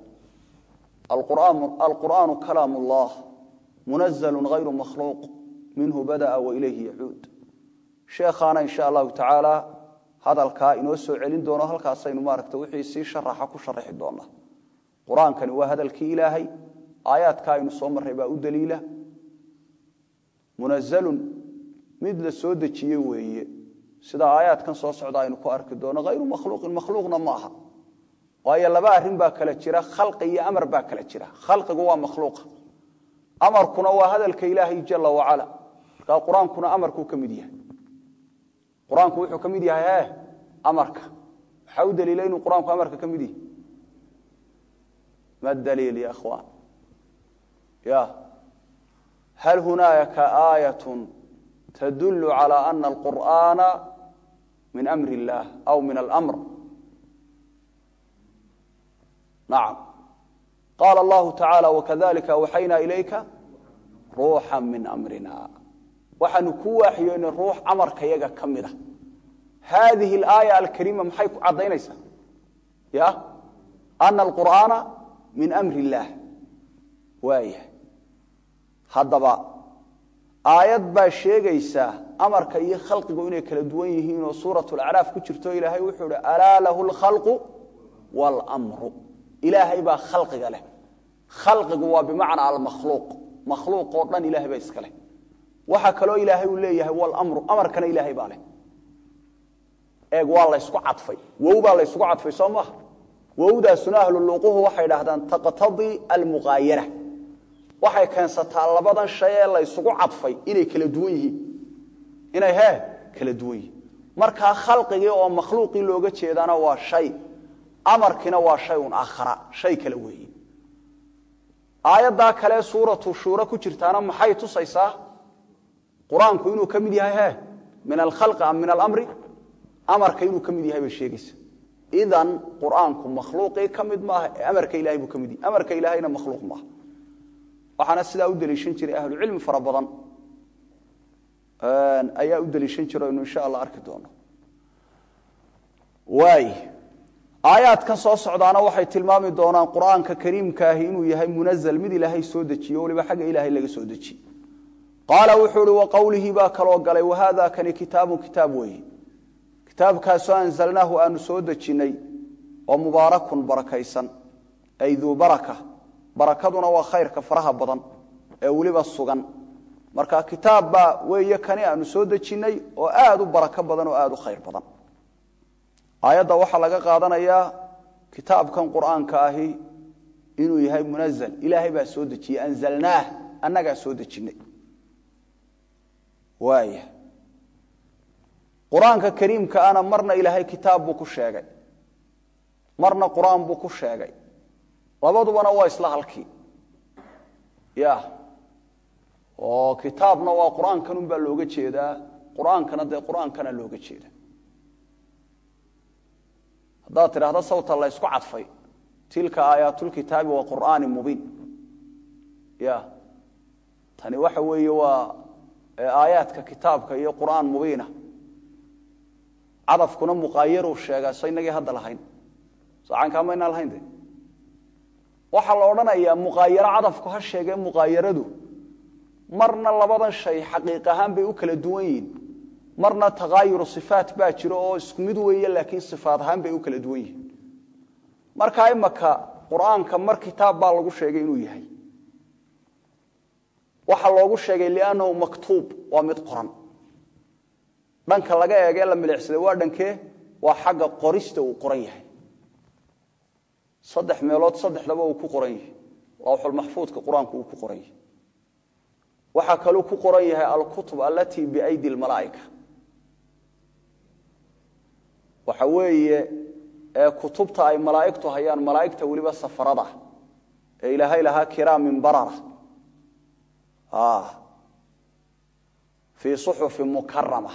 alqur'aanu kalaam ullah munazalu hayru makhluuq minhu bada'a wa ilayhi yacuud sheekhaana insha allahu tacaala hadalkaa inoo soo celin doono halkaasaynu maaragta wixii sii sharaxa ku sharaxi doonaa qur-aankani waa hadalkii ilaahay aayaadka aynu soo marray baa u daliila munazalun mid la soo dejiye weeye sida aayaadkan soo socda aynu ku arki doono hayru makhluuqin makhluuqna ma aha waayo laba arrin baa kala jira khalqi iyo amar baa kala jira khalqigu waa makhluuqa amarkuna waa hadalka ilaahay jala wacala markaa qur-aankuna amarkuu ka mid yahay qur-aanku wuxuu ka mid yahay e amarka waxaa u daliila inuu qur-aanku amarka ka mid yahay ma daliil ya ikhwaan ya hal hunaaka aayat tdul calى ana alqur'ana min amri اllah aw min almr nacam qaala allahu tacala wakadalika awxayna ilayka ruuxa min amrina waxaanu ku waaxiyoynay ruux amarka yaga ka mida hadihi اlaaya alkariima maxay ku caddaynaysaa ya ana alqur'aana min amri اllah waaya haddaba aayad baa sheegaysa amarka iyo khalqigu inay kala duwan yihiin oo suurat lacraaf ku jirto ilaahay wuxuu hi alaa lahu lkhalqu wاlmru ilaahay baa khalqiga leh khalqigu waa bimacnaa almakhluuq makhluuq oo dhan ilahay baa iska leh waxa kaloo ilaahay uu leeyahay wlmru amarkana ilaahay baa leh eeg waa laysku cadfay wow baa laysku cadfay soo maha wowdaasuna ahluluquhu waxay dhahdaan taqtadii almuqaayara waxay keensataa labadan shay ee la ysugu cadfay inay kala duwan yihiin inay he kala duwan yihiin markaa khalqigii oo makhluuqii looga jeedaana waa shay amarkiina waa shay un aakhara shay kale weeye aayaddaa kale suuratu shuura ku jirtaana maxay tusaysaa qur-aanku inuu ka mid yahay he min alkhalqi am min alamri amarka inuu ka mid yahay bay sheegaysa idan qur-aanku makhluuqii ka mid maaha ee amarka ilahay buu ka mid yahay amarka ilaahayna makhluuq maaha waxaana sidaa u deliishan jiray ahlucilmi fara badan ayaa u deliishan jira inu insha allah arki doono waay aayaadkan soo socdaana waxay tilmaami doonaan qur-aanka kariimkaahi inuu yahay munazl mid ilaahay soo dejiye waliba xagga ilaahay laga soo dejiye qaala wuxuu ihi waqowlihii baa kaloo galay wahada kani kitaabu kitaab weeye kitaabkaasoo anzalnaahu aanu soo dejinnay oo mubaarakun barakaysan ay duu baraka barakaduna waa khayrka faraha badan ee weliba sugan marka kitaab baa weeye kani aanu soo dejinnay oo aad u barako badan oo aad u khayr badan aayadda waxaa laga qaadanayaa kitaabkan qur'aanka ahi inuu yahay munazl ilaahay baa soo dejiyey anzalnaah annagaa soo dejinnay waaya qur-aanka kariimka ana marna ilaahay kitaab buu ku sheegay marna qur-aan buu ku sheegay labadubana waa isla halkii ya oo kitaabna waa qur-aankan un baa looga jeedaa qur-aankana dee qur-aankana looga jeeda haddaad tidhaahdo sawta la ysku cadfay tilka aayaatulkitaabi wa qur'aani mubiin ya tani waxa weeye waa aayaadka kitaabka iyo qur'aan mubiina cadafkuna muqaayaruu sheegaa so inagii hadda lahayn socaankaa maynaa lahayn de waxaa la odhanayaa muqaayaro cadafku ha sheegee muqaayaradu marna labadan shay xaqiiq ahaan bay u kala duwan yihiin marna takaayuru sifaat baa jiro oo isku mid weeye laakiin sifaat ahaan bay u kala duwan yihiin markaa imaka qur-aanka mar kitaab baa lagu sheegay inuu yahay waxaa loogu sheegay liannahu maktuub waa mid qoran dhanka laga eegee la milicsaday waa dhankee waa xagga qorista uu qoran yahay saddex meelood saddexdaba uu ku qoran yahay lawxulmaxfuudka qur-aanku uu ku qoran yahay waxaa kaluu ku qoran yahay alkutub alatii biaydi lmalaa'ika waxa weeye kutubta ay malaa'igtu hayaan malaa'igta weliba safarada ee ilaahay lahaa kiraamin barara fii suxufin mukarama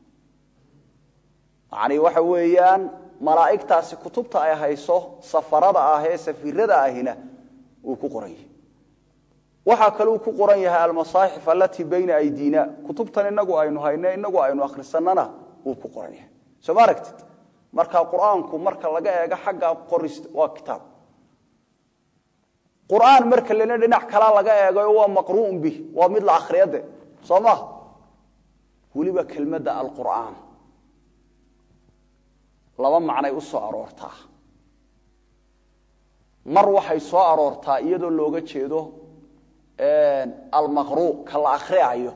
yani waxa weeyaan malaa'igtaasi kutubta ay hayso safarada ah ee safirada ahina uu ku qoran yahay waxaa kaluu ku qoran yahay almasaaxif alatii bayna aydiina kutubtan inagu aynu hayne inagu aynu akhrisanana wuu ku qoran yahay soo ma aragtid marka qur-aanku marka laga eego xagga qorist waa kitaab qur-aan marka lena dhinac kala laga eegayo waa maqru'un bih waa mid la akhriyade soo ma weliba kelmadda alqur'aan laba macnay u soo aroortaa mar waxay soo aroortaa iyadoo looga jeedo almaqru ka la akhriayo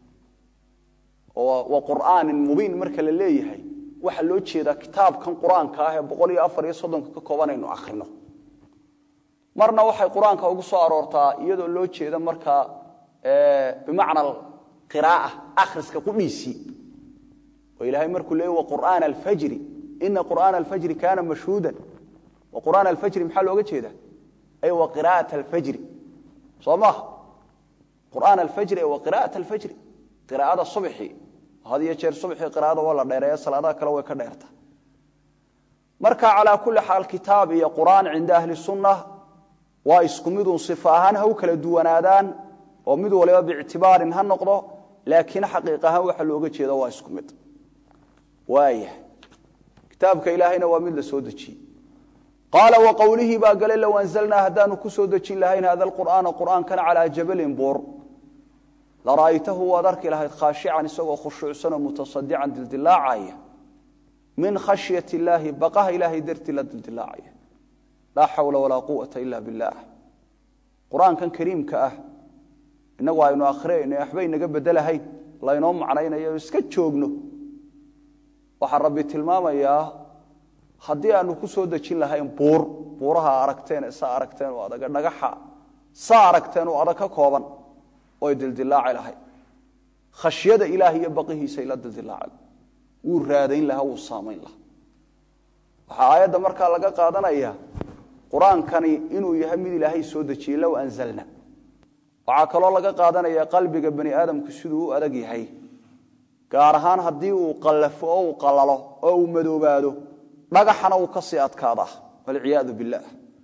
wa qur'aanin mubiin marka la leeyahay waxaa loo jeedaa kitaabkan qur-aanka ah ee boqol iyo afar iyo soddonka ka kooban aynu akhrino marna waxay qur-aanka ugu soo aroortaa iyadoo loo jeeda markaa bimacna qiraaa akhriska qudhiisii oo ilaahay markuu leeyay waqur'aan alfajri ina qur'aan alfajri kaana mashhuudan wa qur'aan alfajri maxaa looga jeeda ay wa qiraa'at alfajri soo maaha qur'aan alfajri wa qiraa'at alfajri qiraa'ada subxi had iyo jeer subxii qiraa'ada waa la dheereeya salaadaha kale way ka dheerta marka calaa kulli xaal kitaab iyo qur'aan cinda ahli sunna waa isku midun sifa ahaan ha u kala duwanaadaan oo mid waliba biictibaarin ha noqdo laakiin xaqiiq ahaan waxa looga jeeda waa isku mid waaya kitaabka ilaahayna waa mid la soo dejiyey qaala wa qowlihii baa galay low anzalnaa haddaanu ku soo dejin lahayn hada alqur'aana qur'aankana calaa jabalin buur lara'aytahu waad arki lahayd khaashican isagoo khushuucsanoo mutasadican dildilaacaya min khashyat illaahi baqaha ilaahay dartii la dildilaacaya laa xawla walaa quwata ila billaah qur-aankan kariimka ah inagu aynu akhriyayno waxba inaga bedelahayn laynoo macnaynayo iska joogno waxaa rabbi tilmaamayaa haddii aanu ku soo dejin lahayn buur buuraha aragteen saa aragteen oo adaga dhagaxa saa aragteen oo adag ka kooban oy dildilaaci lahayd khashyada ilaah iyo baqihiisay la dildilaaci wuu raadayn lahaa wuu saamayn lahaa waxaa aayadda markaa laga qaadanaya qur-aankani inuu yahay mid ilaahay soo dejiyey low anzalna waxaa kaloo laga qaadanaya qalbiga bani aadamku siduu u adag yahay gaar ahaan haddii uu qallafo oo uu qalalo oo uu madoobaado dhagaxana uu kasii adkaadaa walciyaadu billaah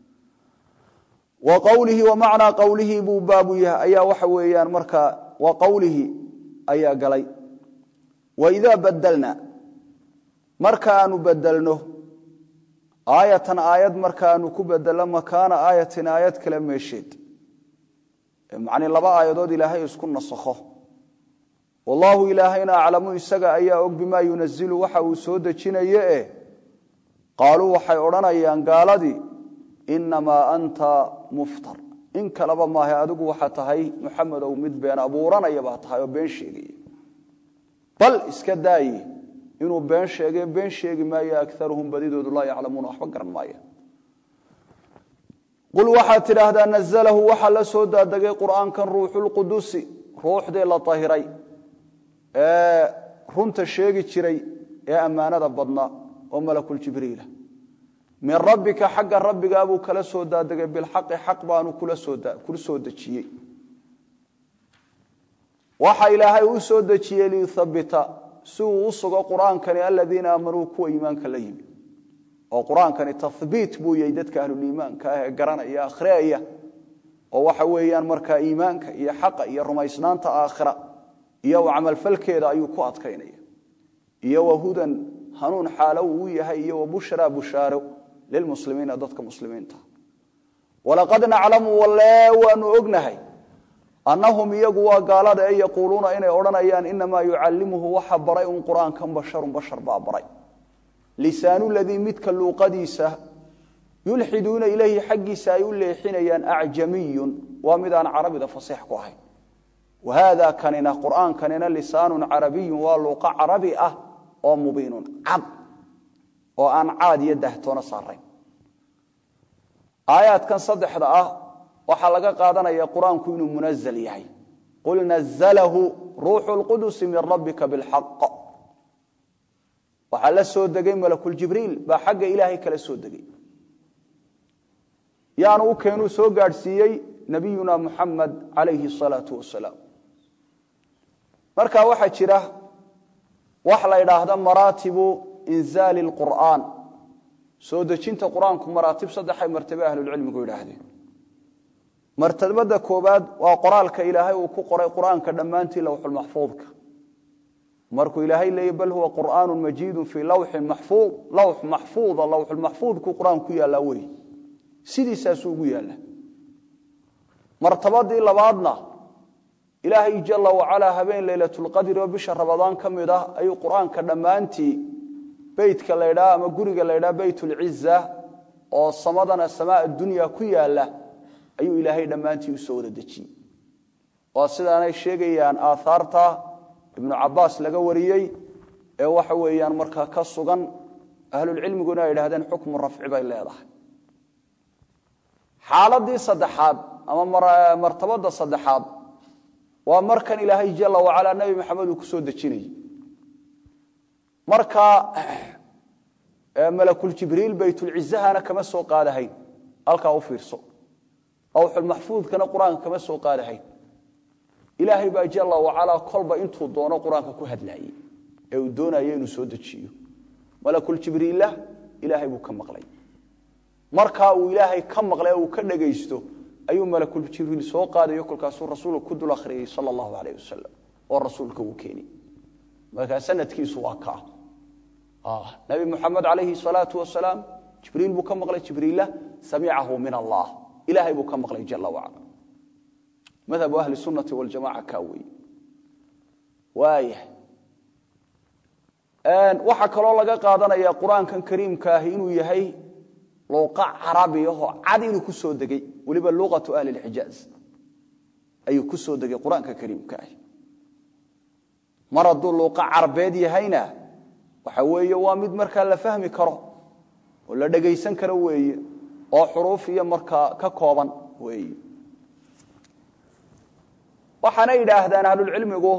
wa qowlihi wa macnaa qowlihi buu baabu yahay ayaa waxa weeyaan markaa wa qowlihi ayaa galay waidaa badelna markaanu bedelno aayatan aayad markaanu ku bedelno makaana aayatin aayad kale meesheed macnii laba aayadood ilaahay isku nasakho wallaahu ilaahayna aclamu isaga ayaa og bimaa yunazilu waxa uu soo dejinaye eh qaaluu waxay odhanayaan gaaladii inamaa anta muftar in kaleba maaha adigu waxaa tahay muxamedow mid been abuuranaya baa tahay oo been sheegaya bal iska daaye inuu been sheege been sheegi maayo akaruhum badidoodu laa yaclamuuna waxba garan maaya qul waxaad tidhaahdaa nazalahu waxaa la soo daadegay qur'aankan ruuxulqudusi ruuxdii la tahiray ee runta sheegi jiray ee ammaanada badnaa oo malakuljibriila min rabbika xagga rabbigaabuu kala soo daadegay bilxaqi xaq baanu kula soo dejiyey waxa ilaahay u soo dejiyey liyuthabita si uu u sugo qur'aankani aladiina aamanuu kuwa iimaanka la yimi oo qur-aankani tahbiit buu yahay dadka ahluliimaanka ah ee garanaya akhriaya oo waxa weeyaan markaa iimaanka iyo xaqa iyo rumaysnaanta aakhira iyo camalfalkeeda ayuu ku adkaynaya iyo wahudan hanuun xaalo uu yahay iyo wabushraa bushaaro lilmuslimiina dadka muslimiinta walaqad naclamu walle waanu ognahay annahum iyagu waa gaalada ee yaquuluuna inay odhanayaan inamaa yucallimuhu waxa baray un qur'aankan basharun bashar baa baray lisaanu ladii midka luuqadiisa yulxiduuna ilayhi xaggiisa ay u leexinayaan acjamiyun waa mid aan carabida fasiix ku ahayn wa haada kanina qur'aankanina lisaanun carabiyun waa luuqa carabi ah oo mubiinun cad oo aan caad iyo dahtoona saarayn aayaadkan saddexda ah waxaa laga qaadanaya qur-aanku inuu munazl yahay qul nazalahu ruuxu lqudusi min rabbika bilxaq waxaa la soo degay malakuljibriil baa xagga ilaahay kala soo degay yaanu u keenuu soo gaadhsiiyey nabiyuna muxamed calayhi salaau wasalaam marka waxaa jira wax la idhaahda maraatibu inzaali lqur'aan soo dejinta qur-aanku maraatib saddexay martabe ahlulcilmigu yidhaahdeen martabada koobaad waa qoraalka ilaahay uu ku qoray qur-aanka dhammaantii lowxulmaxfuudka markuu ilaahay leeyay bal huwa qur'aanu majiidun fii lawxin maxfuud lawx maxfuuda lawxulmaxfuudku qur-aan ku yaallaa wey sidiisaasuu ugu yaalla martabadii labaadna ilaahay jala wacalaa habeen leylatulqadri oo bisha rabadaan ka mid ah ayuu qur-aanka dhammaantii beytka laydhaa ama guriga laydhaa beytulciza oo samadana samaa dunya ku yaalla ayuu ilaahay dhammaantii usoo wada dejiyey waa sidaanay sheegayaan aaaarta ibnu cabaas laga wariyey ee waxa weeyaan markaa ka sugan ahlulcilmiguna ay idhahdeen xukmu rafci bay leedahay xaaladii saddexaad ama martabada saddexaad waa markan ilaahay jala wacalaa nebi maxamed uu ku soo dejinayey markaa malakuljibriil baytulcizahana kama soo qaadahayn halkaa u fiirso awxulmaxfuudkana qur-aanka kama soo qaadahayn ilaahay baa jala wacalaa kolba intuu doono qur-aanka ku hadlaayey ee uu doonayo inuu soo dejiyo malakuljibriilla ilaahay buu ka maqlay markaa uu ilaahay ka maqlay uu ka dhagaysto ayuu malakuljibriil soo qaadayo kolkaasuu rasuulka ku dul akhriyey sal allahu aleyh wasalam oo rasuulka uu keeni markaa sanadkiisu waa kaa nabi muxamed calayhi salaau wasalaam jibriil buu ka maqlay jibriila samicahu min allah ilahay buu ka maqlay jala wacala madhabu ahli sunati waljamaca kaa wey waaya waxaa kaloo laga qaadanaya qur-aankan kariimka ahi inuu yahay luuqa carabiyahoo cad inuu ku soo degay weliba luqatu ahli lxijaaz ayuu ku soo degay qur-aanka kariimka ahi mar hadduu luuqa carbeed yahayna waxa weeye waa mid markaa la fahmi karo oo la dhegaysan karo weeye oo xuruuf iyo markaa ka kooban weeye waxaana yidhaahdaan ahlulcilmigu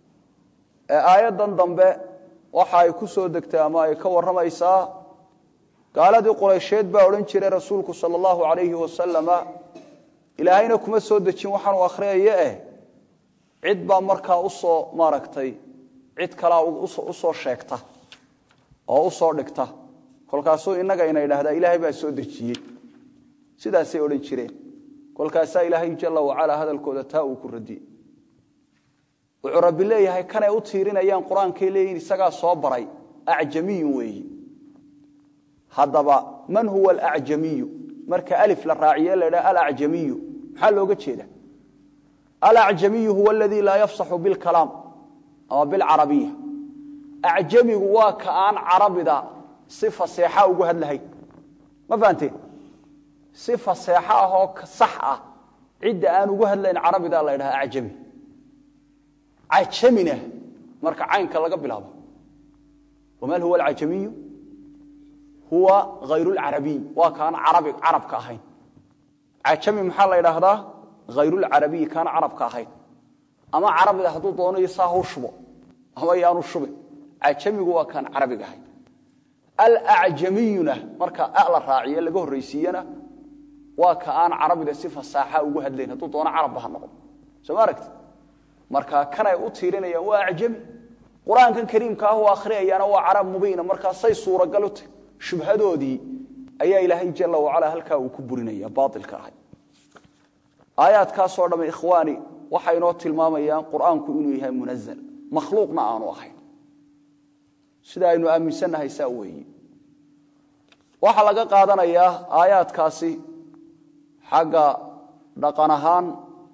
aayaddan dambe waxa ay ku soo degtay ama ay ka warramaysaa gaaladii quraysheed baa odhan jiray rasuulku sala allahu calayhi wasalama ilaahayna kuma soo dejin waxaanu akhriyayo eh cid baa markaa usoo maaragtay cid kalaa usoo sheegta oo usoo dhigta kolkaasuu innaga ina idhahdaa ilaahay baa soo dejiyey sidaasay odhan jireen kolkaasaa ilaahay jalla wacalaa hadalkooda taa uu ku radiyey wuxuu rabbi leeyahay kanay u tiirinayaan qur-aankay leeyihin isagaa soo baray acjamiyun weeyi haddaba man huwa alacjamiyu marka alif la raaciye la ydhaha alacjamiyu maxaa looga jeeda alacjamiyu huwa aladii laa yafsaxu bilkalaam ama bilcarabiya acjamigu waa ka aan carabida si faseexa ugu hadlahayn ma fahanteen si faseexo ah oo sax ah cidda aan ugu hadlayn carabida la ydhaha acjami cajamina marka caynka laga bilaabo wamal huwa alcajamiyu huwa hayr lcarabiy waa kaan carabka ahayn cajami maxaa la ydhaahdaa hayrulcarabiyi kaan carabka ahayn ama carabida hadduu doonayo saa hau shubo ama yaanu shubin cajamigu waa kaan carabiga ahayn alacjamiyuna marka a la raaciye laga horraysiiyana waa ka aan carabida si fasaaxa ugu hadlayn hadduu doono carabba ha noqdo soo ma aragti marka kanay u tiirinayaan waa acjami qur-aankan kariimka ah u akhriyayaana waa carab mubiina markaasay suuragal u tahy shubhadoodii ayaa ilaahay jala wacalaa halkaa uu ku burinaya baailka ahay aayaadkaasoo dhamme ikhwaani waxay inoo tilmaamayaan qur-aanku inuu yahay munazal makhluuqna aanu ahayn sida aynu aaminsannahay saa weeye waxaa laga qaadanayaa aayaadkaasi xagga dhaqan ahaan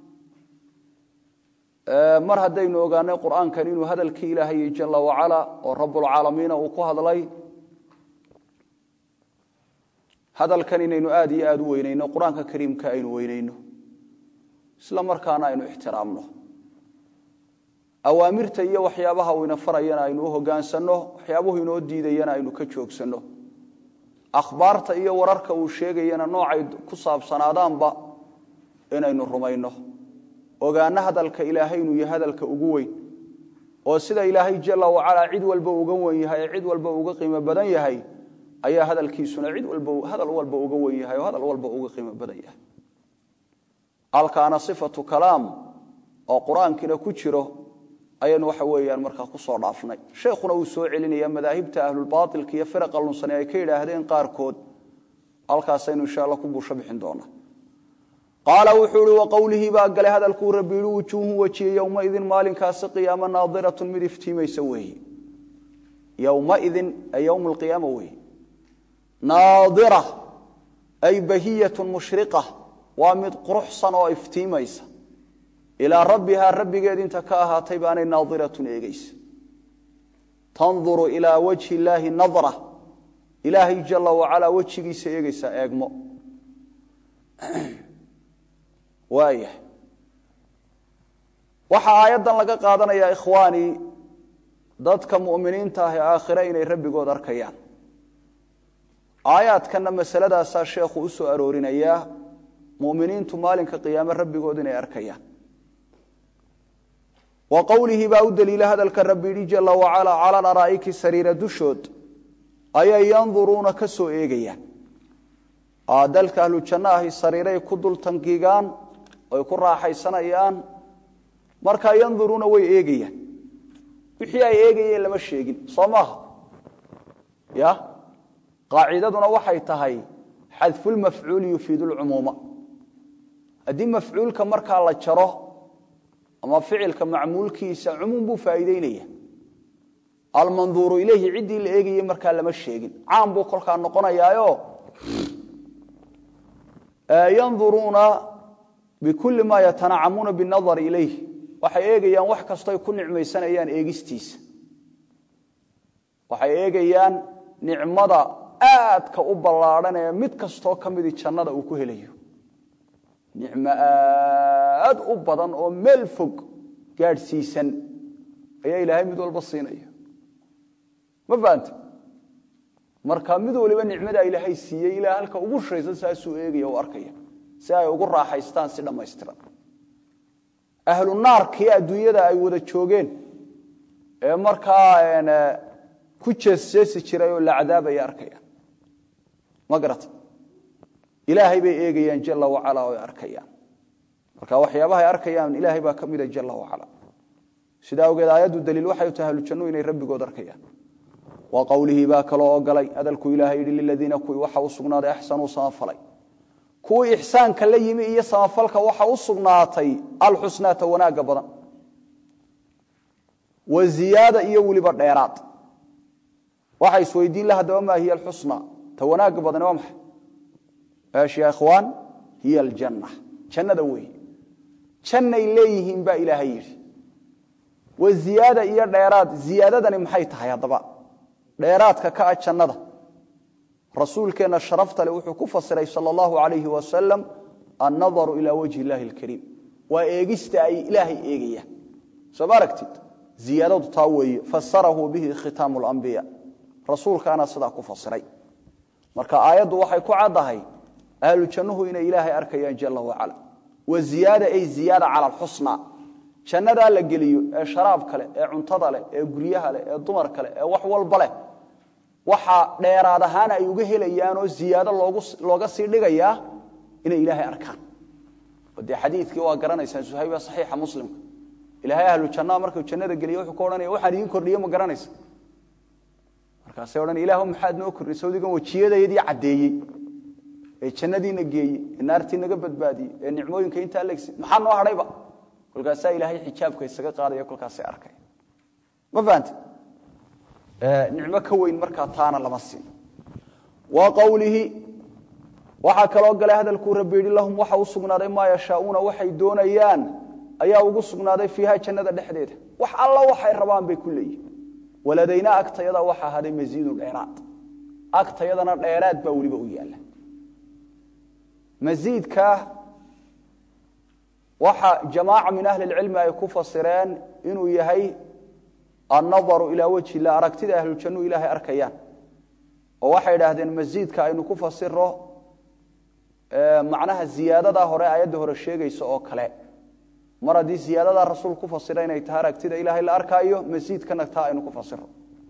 mar haddaynu ogaanay qur'aankan inuu hadalkii ilaahay jala wacala oo rabbulcaalamiina uu ku hadlay hadalkan inaynu aad iyo aad u weynayno qur-aanka kariimka aynu weynayno isla markaana aynu ixtiraamno awaamirta iyo waxyaabaha uu ina farayana aynu u hogaansanno waxyaabuhu inoo diidayana aynu ka joogsanno akhbaarta iyo wararka uu sheegayana noocay ku saabsanaadaanba inaynu rumayno ogaano hadalka ilaahay inuu yahay hadalka ugu weyn oo sida ilaahay jala wacalaa cid walba uga wen yahay ee cid walba uga qiimo badan yahay ayaa hadalkiisuna cid walba hadal walba uga wen yahay oo hadal walba uga qiimo badan yahay halkaana sifatu kalaam oo qur-aankiina ku jiro ayaynu waxa weeyaan markaa kusoo dhaafnay sheekhuna uu soo celinaya madaahibta ahlulbaailka iyo firaqa lunsane ay ka yidhaahdeen qaarkood halkaasaynu insha alla ku buusho bixin doonaa qaala wuxuu ihi waqowlihii baa galay hadalkuu rabbi yihi wujuuhun wejiye yowmaidin maalinkaasi qiyaama naadiratun mid iftiimaysa weeye yowmaidin ay yowm alqiyaama weeye naadira ay bahiyatun mushriqa waa mid quruxsan oo iftiimaysa ilaa rabbihaa rabbigeed inta ka ahaatay baanay naadiratun eegeysa tanduru ilaa wajhi illaahi nadra ilaahay jala wacalaa wejigiisa eegeysa eegmo waaya waxaa aayaddan laga qaadanayaa ikhwaani dadka mu'miniinta ah ee aakhire inay rabbigood arkayaan aayaadkanna masaladaasaa sheekhu u soo aroorinayaa mu'miniintu maalinka qiyaame rabbigood inay arkayaan wa qowlihi baa u daliila hadalka rabbi yidhi jala wacalaa cala laraa'iki sariira dushood ayay yanduruuna ka soo eegayaan dalka ahlu janno ahi sariiray ku dul tangigaan oy ku raaxaysanayaan markaa yanduruuna way eegayaan wixii ay eegayeen lama sheegin soo maaha ya qaacidaduna waxay tahay xadfulmafcuuli yufiidu lcumuuma haddii mafcuulka markaa la jaro ama ficilka macmuulkiisa cumuum buu faa'iideynaya almanduuru ilayhi ciddii la eegayey markaa lama sheegin caam buu kolkaa noqonayaayo yanduruuna bikulli maa yatanacamuuna binadari ilayh waxay eegayaan wax kastoy ku nicmaysanayaan eegistiisa waxay eegayaan nicmada aadka u ballaadhan ee mid kastoo ka midii jannada uu ku helayo nicmo aad u badan oo meel fog gaadhsiisan ayaa ilaahay mid walba siinaya ma fahante marka mid waliba nicmadaa ilaahay siiyey ilaa halka ugu shaysan saasuu eegaya u arkaya si ay ugu raaxaystaan si dhammaystiran ahlu naarkii adduunyada ay wada joogeen ee markaa ku jeesjeesi jiray oo la cadaabaya arkayaan ma garata ilaahay bay eegayaan jala wacala oo ay arkayaan marka waxyaabaha ay arkayaan ilaahay baa ka mida jala wacala sidaa awgeed aayaddu daliil waxay tahay ahlujannu inay rabbigood arkayaan wa qowlihii baa kaloo ogolay hadalku ilaahay yidhi liladiina kuwii waxa u sugnaaday axsanuu samafalay kuwii ixsaanka la yimi iyo samafalka waxa u sugnaatay alxusnaata wanaagga badan wa ziyaada iyo weliba dheeraad waxa isweydiin la haddaba maa hiya alxusna ta wanaagga badani waa maxay eesh ya ikhwaan hiya aljanna jannada weeye jannay leeyihiin baa ilaahay yidhi wa ziyaada iyo dheeraad ziyaadadani maxay tahay haddaba dheeraadka ka ah jannada rasuulkeenna sharafta le wuxuu ku fasiray sala allahu alayhi wasalam annadaru ilaa wajhi illaahi alkariim waa eegista ay ilaahay eegayaan soo ma aragtid ziyaadadu taa weeye fasarahu bihi khitaamu lambiya rasuulkaana sidaa ku fasiray marka aayaddu waxay ku caddahay ahlu jannuhu inay ilaahay arkayaan jala wacala wa ziyaada ay ziyaada cala alxusna jannadaa la geliyo ee sharaabka leh ee cuntada leh ee guryaha leh ee dumarka leh ee wax walba leh waxa dheeraad ahaan ay uga helayaanoo ziyaado looga sii dhigayaa inay ilaahay arkaan dee xadiikii waa garanaysaan suhayba saxiixa muslimka ilaahay ahlu jannaa markuu jannada geliye wuxuu ka odhanaya waxaan idiin kordhiye ma garanaysa markaasay odhan ilahu maxaad noo kordhisay sawdigan wajiyadayadii caddeeyey ee jannadiina geeyey ee naartii naga badbaadiyey ee nicmooyinka intaa legsi maxaa noo hadhayba kolkaasaa ilaahay xijaabka isaga qaadaya kolkaasay arkay ma fahante nicmo ka weyn markaa taana lama siin wa qowlihi waxaa kaloo galay hadalkuu rabbi yidhi lahum waxa u sugnaaday maa yashaauuna waxay doonayaan ayaa ugu sugnaaday fiiha jannada dhexdeeda wax alla waxay rabaan bay ku leeyihin waladaynaa agtayada waxa ahaday masiidun dheeraad agtayadana dheeraad baa weliba u yaalla masiidka waxa jamaaca min ahli lcilmi ay ku fasireen inuu yahay annadaru ilaa wajhi illah aragtida ahlujannu ilaahay arkayaan oo waxay idhaahdeen masiidka aynu ku fasiro macnaha ziyaadadaa hore aayadda hore sheegaysa oo kale mar haddii ziyaadadaa rasuul ku fasira inay tahay aragtida ilaahay la arkaayo masiidkana taa aynu ku fasiro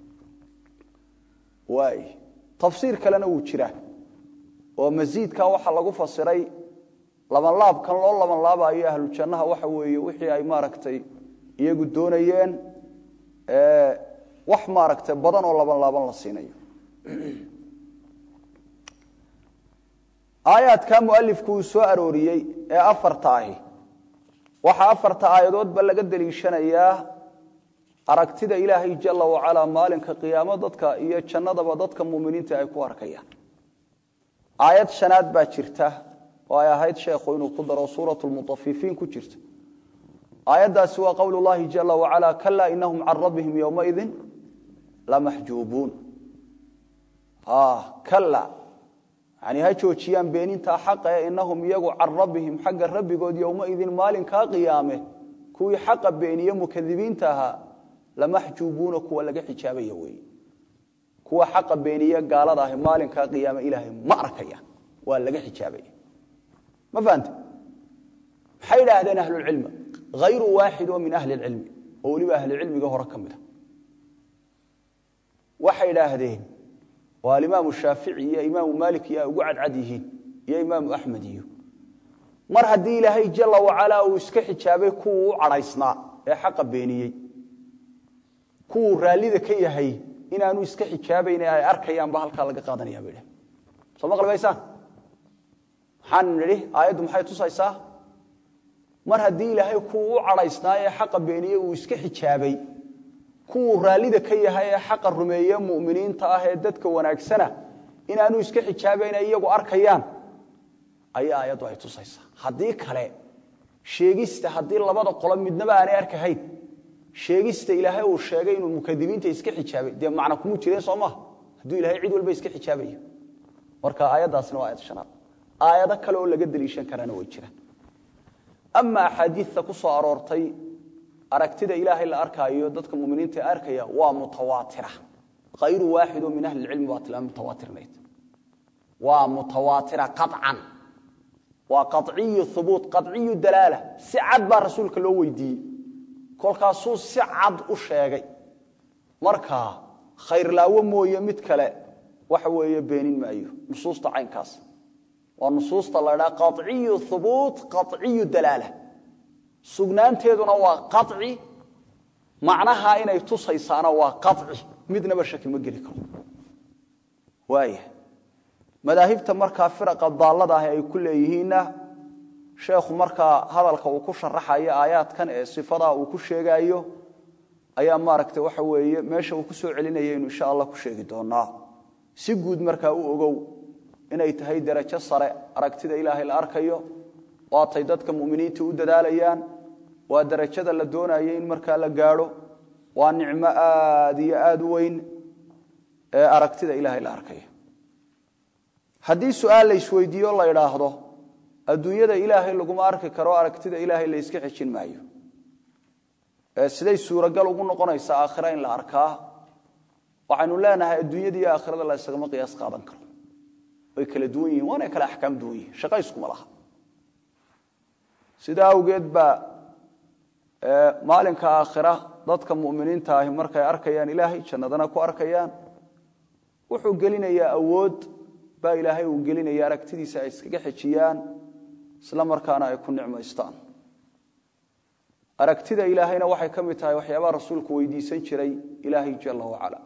waay tafsiir kalena wuu jiraa oo masiidka waxaa lagu fasiray labanlaabkan loo labanlaabayo ahlu jannaha waxa weeye wixii ay maaragtay iyagu doonayeen wax maaragtay badan oo laban laaban la siinayo aayaadka mualifku uu soo arooriyey ee afarta ahi waxaa afarta aayadoodba laga deliishanayaa aragtida ilaahay jala wacalaa maalinka qiyaamo dadka iyo jannadaba dadka muminiinta ay ku arkayaan aayad shanaad baa jirta oo ay ahayd sheekhu inuu ku daro suurat lmutafifiin ku jirta aayaddaasi waa qowl llahi jala wacala kala inahum can rabbihim yowmaidin lamaxjuubuun kala yani ha joojiyaan beenintaa xaqa ee inahum iyagu can rabbihim xagga rabbigood yowmaidin maalinkaa qiyaame kuwii xaqa beeniye mukadibiinta ahaa lamaxjuubuuna kuwa laga xijaabaya weeye kuwa xaqa beeniye gaalada ahi maalinkaa qiyaame ilaahay ma arkayaan waa laga xijaabaya ma fahante maxay idhaahdeen ahlulcilmi hayru waaxid oo min ahli lcilmi oo weliba ahlicilmiga hore ka mida waxay idhaahdeen oo alimaamu shaafici iyo imaamu maalik iyo ay ugu cadcad yihiin iyo imaamu axmed iyo mar haddii ilaahay jala wacalaa uu iska xijaabay kuwuu u cadhaysnaa ee xaqa beeniyey kuwuu raallida ka yahay inaanu iska xijaabayn ay arkayaanba halkaa laga qaadanaya bay dhah soo ma qalbaysaan maxaan nidhi aayaddu maxay tusaysaa mar haddii ilaahay kuwuu u cadhaysnaa ee xaqa beeniyey uu iska xijaabay kuwuu raallida ka yahay ee xaqa rumeeye muminiinta ah ee dadka wanaagsana inaanu iska xijaabayna iyagu arkayaan ayaa aayaddu ay tusaysaa haddii kale sheegista haddii labada qolo midnaba aanay arkahayn sheegista ilaahay uu sheegay inuu mukadibiinta iska xijaabay dee macna kumu jireen soo maaha hadduu ilahay cid walba iska xijaabayo marka aayaddaasna waa aayad shanaad aayado kale oo laga deliishan karaana way jiraan ama axaadiidta ku soo aroortay aragtida ilaahay la arkaayo dadka muminiinta arkaya waa mutawaatira hayru waaxid oo min ahli lcilmi baa tilmaamay mutawaatirnayd waa mutawaatira qaطcan waa qaciyu hubuut qaciyu dalaala si cad baa rasuulka loo weydiiyey kolkaasuu si cad u sheegay markaa khayrlaawo mooye mid kale waxa weeye beenin maayo nusuusta caynkaas waa nusuusta la ydhaha qaciyu hubuut qaciyu dalaala sugnaanteeduna waa qaci macnaha inay tusaysaana waa qaci midnaba shaki ma geli karo waaya madaahibta markaa firaqa daallada ah ay ku leeyihiinna sheekhu markaa hadalka uu ku sharaxayo aayaadkan ee sifadaa uu ku sheegaayo ayaa maaragta waxa weeye meesha uu ku soo celinaya inu insha allah ku sheegi doonaa si guud markaa u ogow inay tahay darajo sare aragtida ilaahay la arkayo waatay dadka muminiinta u dadaalayaan waa darajada la doonayo in markaa la gaadho waa nicmo aad iyo aad u weyn ee aragtida ilaahay la arkayo haddii su-aal la isweydiiyo la idhaahdo adduunyada ilaahay laguma arki karo aragtida ilaahay la yska xejin maayo siday suuragal ugu noqonaysaa aakhira in la arkaa waxaynu leenahay adduunyada iyo aakhirada la ysagama qiyaas qaadan karo way kala duwan yihin waana kala axkaam duwan yihin shaqa iskuma laha sidaa awgeed baa maalinka aakhira dadka muminiinta ahi markay arkayaan ilaahay jannadana ku arkayaan wuxuu gelinayaa awood baa ilaahay uu gelinaya aragtidiisa ay iskaga xejiyaan isla markaana ay ku nicmaystaan aragtida ilaahayna waxay ka mid tahay waxyaabaha rasuulku weydiisan jiray ilaahay jala wacala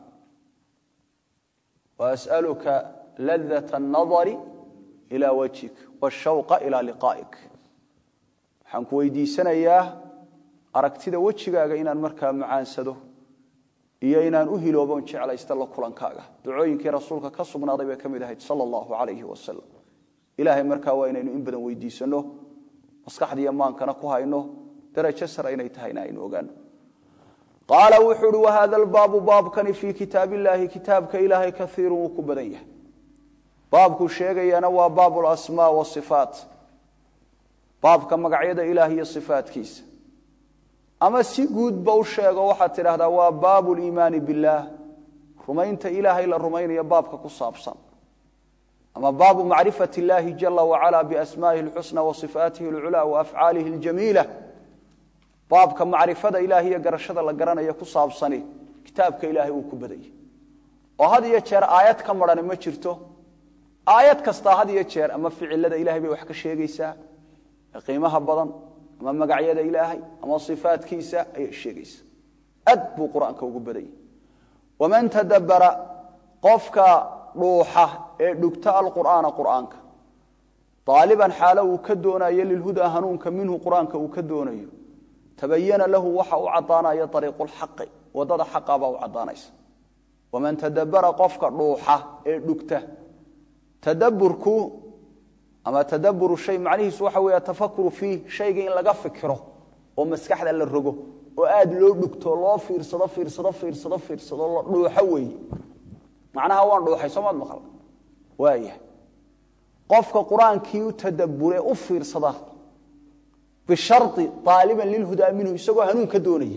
waas'aluka ladat الnadari ilى wajhik wاshawqa ilى liqaa'ik waxaan ku weydiisanayaa aragtida wejigaaga inaan markaa macaansado iyo inaan u hilooboon jeclaysta la kulankaaga ducooyinkii rasuulka ka sugnaaday bay ka mid ahayd sal allahu alayhi wasalam ilaahay markaa waa inaynu in badan weydiisanno maskaxdiiyo maankana ku hayno darajo sare inay tahayna aynu ogaano qaala wuxuu uhi wahada albaabu baabkani fii kitaab illaahi kitaabka ilaahay kaiirun wuu ku badan yahay baabkuu sheegayana waa baab lasmaa wasifaat baabka magacyada ilaah iyo sifaatkiisa ama si guudba u sheego waxaad tidhaahdaa waa baabu liimaani billaah rumaynta ilaahay la rumaynayo baabka ku saabsan ama baabu macrifat illaahi jala wacala biasmaa'ihi alxusna wa sifaatihi alculaa wa afcaalihi aljamiila baabka macrifada ilaah iyo garashada la garanaya ku saabsani kitaabka ilaahay uu ku badayay oo had iyo jeer aayad ka marani ma jirto aayad kastaa had iyo jeer ama ficilada ilahay bay wax ka sheegaysaa qiimaha badan ama magacyada ilaahay ama sifaatkiisa ayay sheegaysaa ad buu qur-aanka ugu badayay waman tadabbara qofka dhuuxa ee dhugta alqur'aana qur'aanka aaliban xaalo uu ka doonayo lilhudaa hanuunka minhu qur-aanka uu ka doonayo tabayana lahu waxa u cadaanaya ariiqu lxaqi wadada xaqabaa u cadaanaysa waman tadabbara qofka dhuuxa ee dhugta tadaburku ama tadaburu shay macnihiisu waxa weeye tafakuru fiih shayga in laga fikiro oo maskaxda la rogo oo aad loo dhugto loo fiirsado fiirsado fiirsado fiirsado la dhuuxo weeye macnaha waan dhuuxay soomaad maqal waaya qofka qur-aankii u tadabure u fiirsada bishari aaliban lilhudaa minhu isagoo hanuun ka doonaya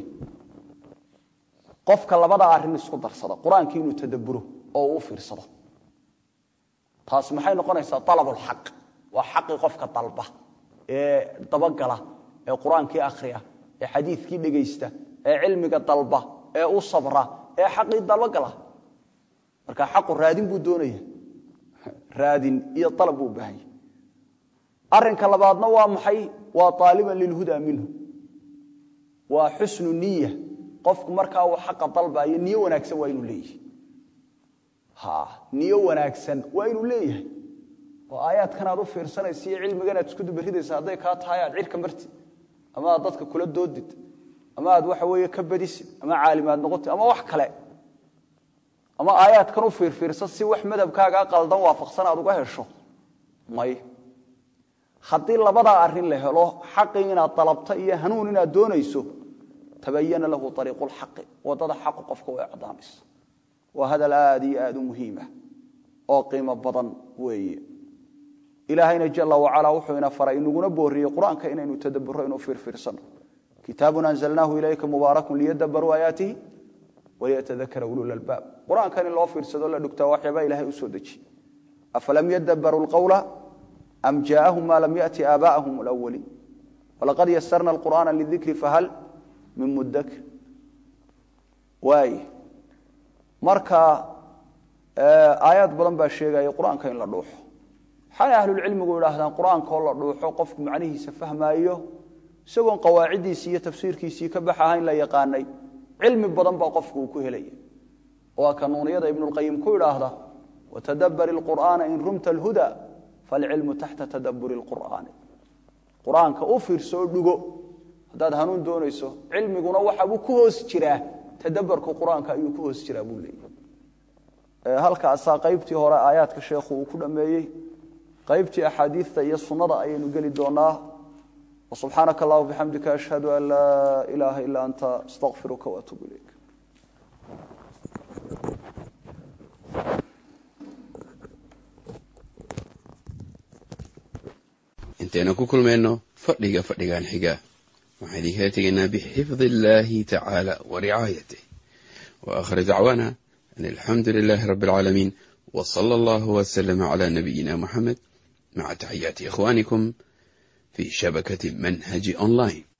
qofka labada arin isku darsada qur-aankii inuu tadaburo oo uu fiirsado taas maxay noqonaysaa alabulxaq waa xaqii qofka dalba ee dabagala ee qur-aankii akhriya ee xadiidkii dhegaysta ee cilmiga dalba ee u sabra ee xaqii dabagala marka xaqu raadin buu doonaya raadin iyo alab buu baahanya arinka labaadna waa maxay waa aaliban lilhudaa minhu waa xusnu niya qofku markaa uu xaqa dalbayo niyo wanaagsan waa inuu leeyahay niyo wanaagsan waa inuu leeyahay oo aayaadkan aad u fiirsanaysa iyo cilmigan aad isku dubaridaysa hadday kaa tahay aad cirka martid ama aad dadka kula doodid ama aad waxa weeye ka badisid ama caalimaad noqotid ama wax kale ama aayaadkan u fiirfiirsa si wax madhabkaagaa qaldan waafaqsan aad uga hesho may haddii labadaa arin la helo xaqii inaad dalabta iyo hanuun inaad doonayso tabayana lahu ariiqu lxaqi wadada xaqu qofka way cadaanaysa waa hadal aad iyo aad u muhiima oo qiimo badan weeye ilaahayna jala wacala wuxuu ina faray inaguna booriyey qur-aanka inaynu tadaburo inuu fiirfiirsano kitaabun anzalnaahu ilayka mubaarakun liyadabaruu aayaatihi waliyatadakara ulul albaab qur-aankan in loo fiirsado la dhugtaa waxyaabaa ilahay u soo dejiye afalam yadabaruu lqawla am jaaahum ma lam yati aabaahum lwaliin walaqad yasarna alqur'aana lidikri fahal min mudakir waay marka aayaad badan baa sheegaya qur-aanka in la dhuuxo waxaana ahlulcilmigu idhaahdaan qur-aankaoo la dhuuxo qofku macnihiisa fahmaayo isagoon qawaaciddiisii iyo tafsiirkiisii ka bax ahayn la yaqaanay cilmi badan baa qofku uu ku helaya waa kanuuniyada ibnulqayim ku idhaahda watadabari lqur'aana in rumta alhuda falcilmu taxta tadaburi lqur'aani qur-aanka u fiirso oo dhugo haddaad hanuun doonayso cilmiguna waxabuu ku hoos jiraa tadabarku qur-aanka ayuu ku hoos jiraa buu leeyahy halkaasaa qaybtii hore aayaadka sheekhu uu ku dhammeeyey qaybtii axaadiidta iyo sunnada ayaynu geli doonaa subxaanaka allah bixamdika ashhadu an laa ilaaha ilaa anta astaqfiruka waatuub ilayk intaynu ku kulmayno fadhiga fadhigan xiga waxaan idinkala tegaynaa bixifdi illaahi tacaala wa ricaayatih wa aakhir dacwaana an alxamdu lilaahi rabbi alcaalamiin wa sala allahu wasalama cala nabiyina muxamed maca taxiyaati ikhwaanikum في شبكة منهج أونلاين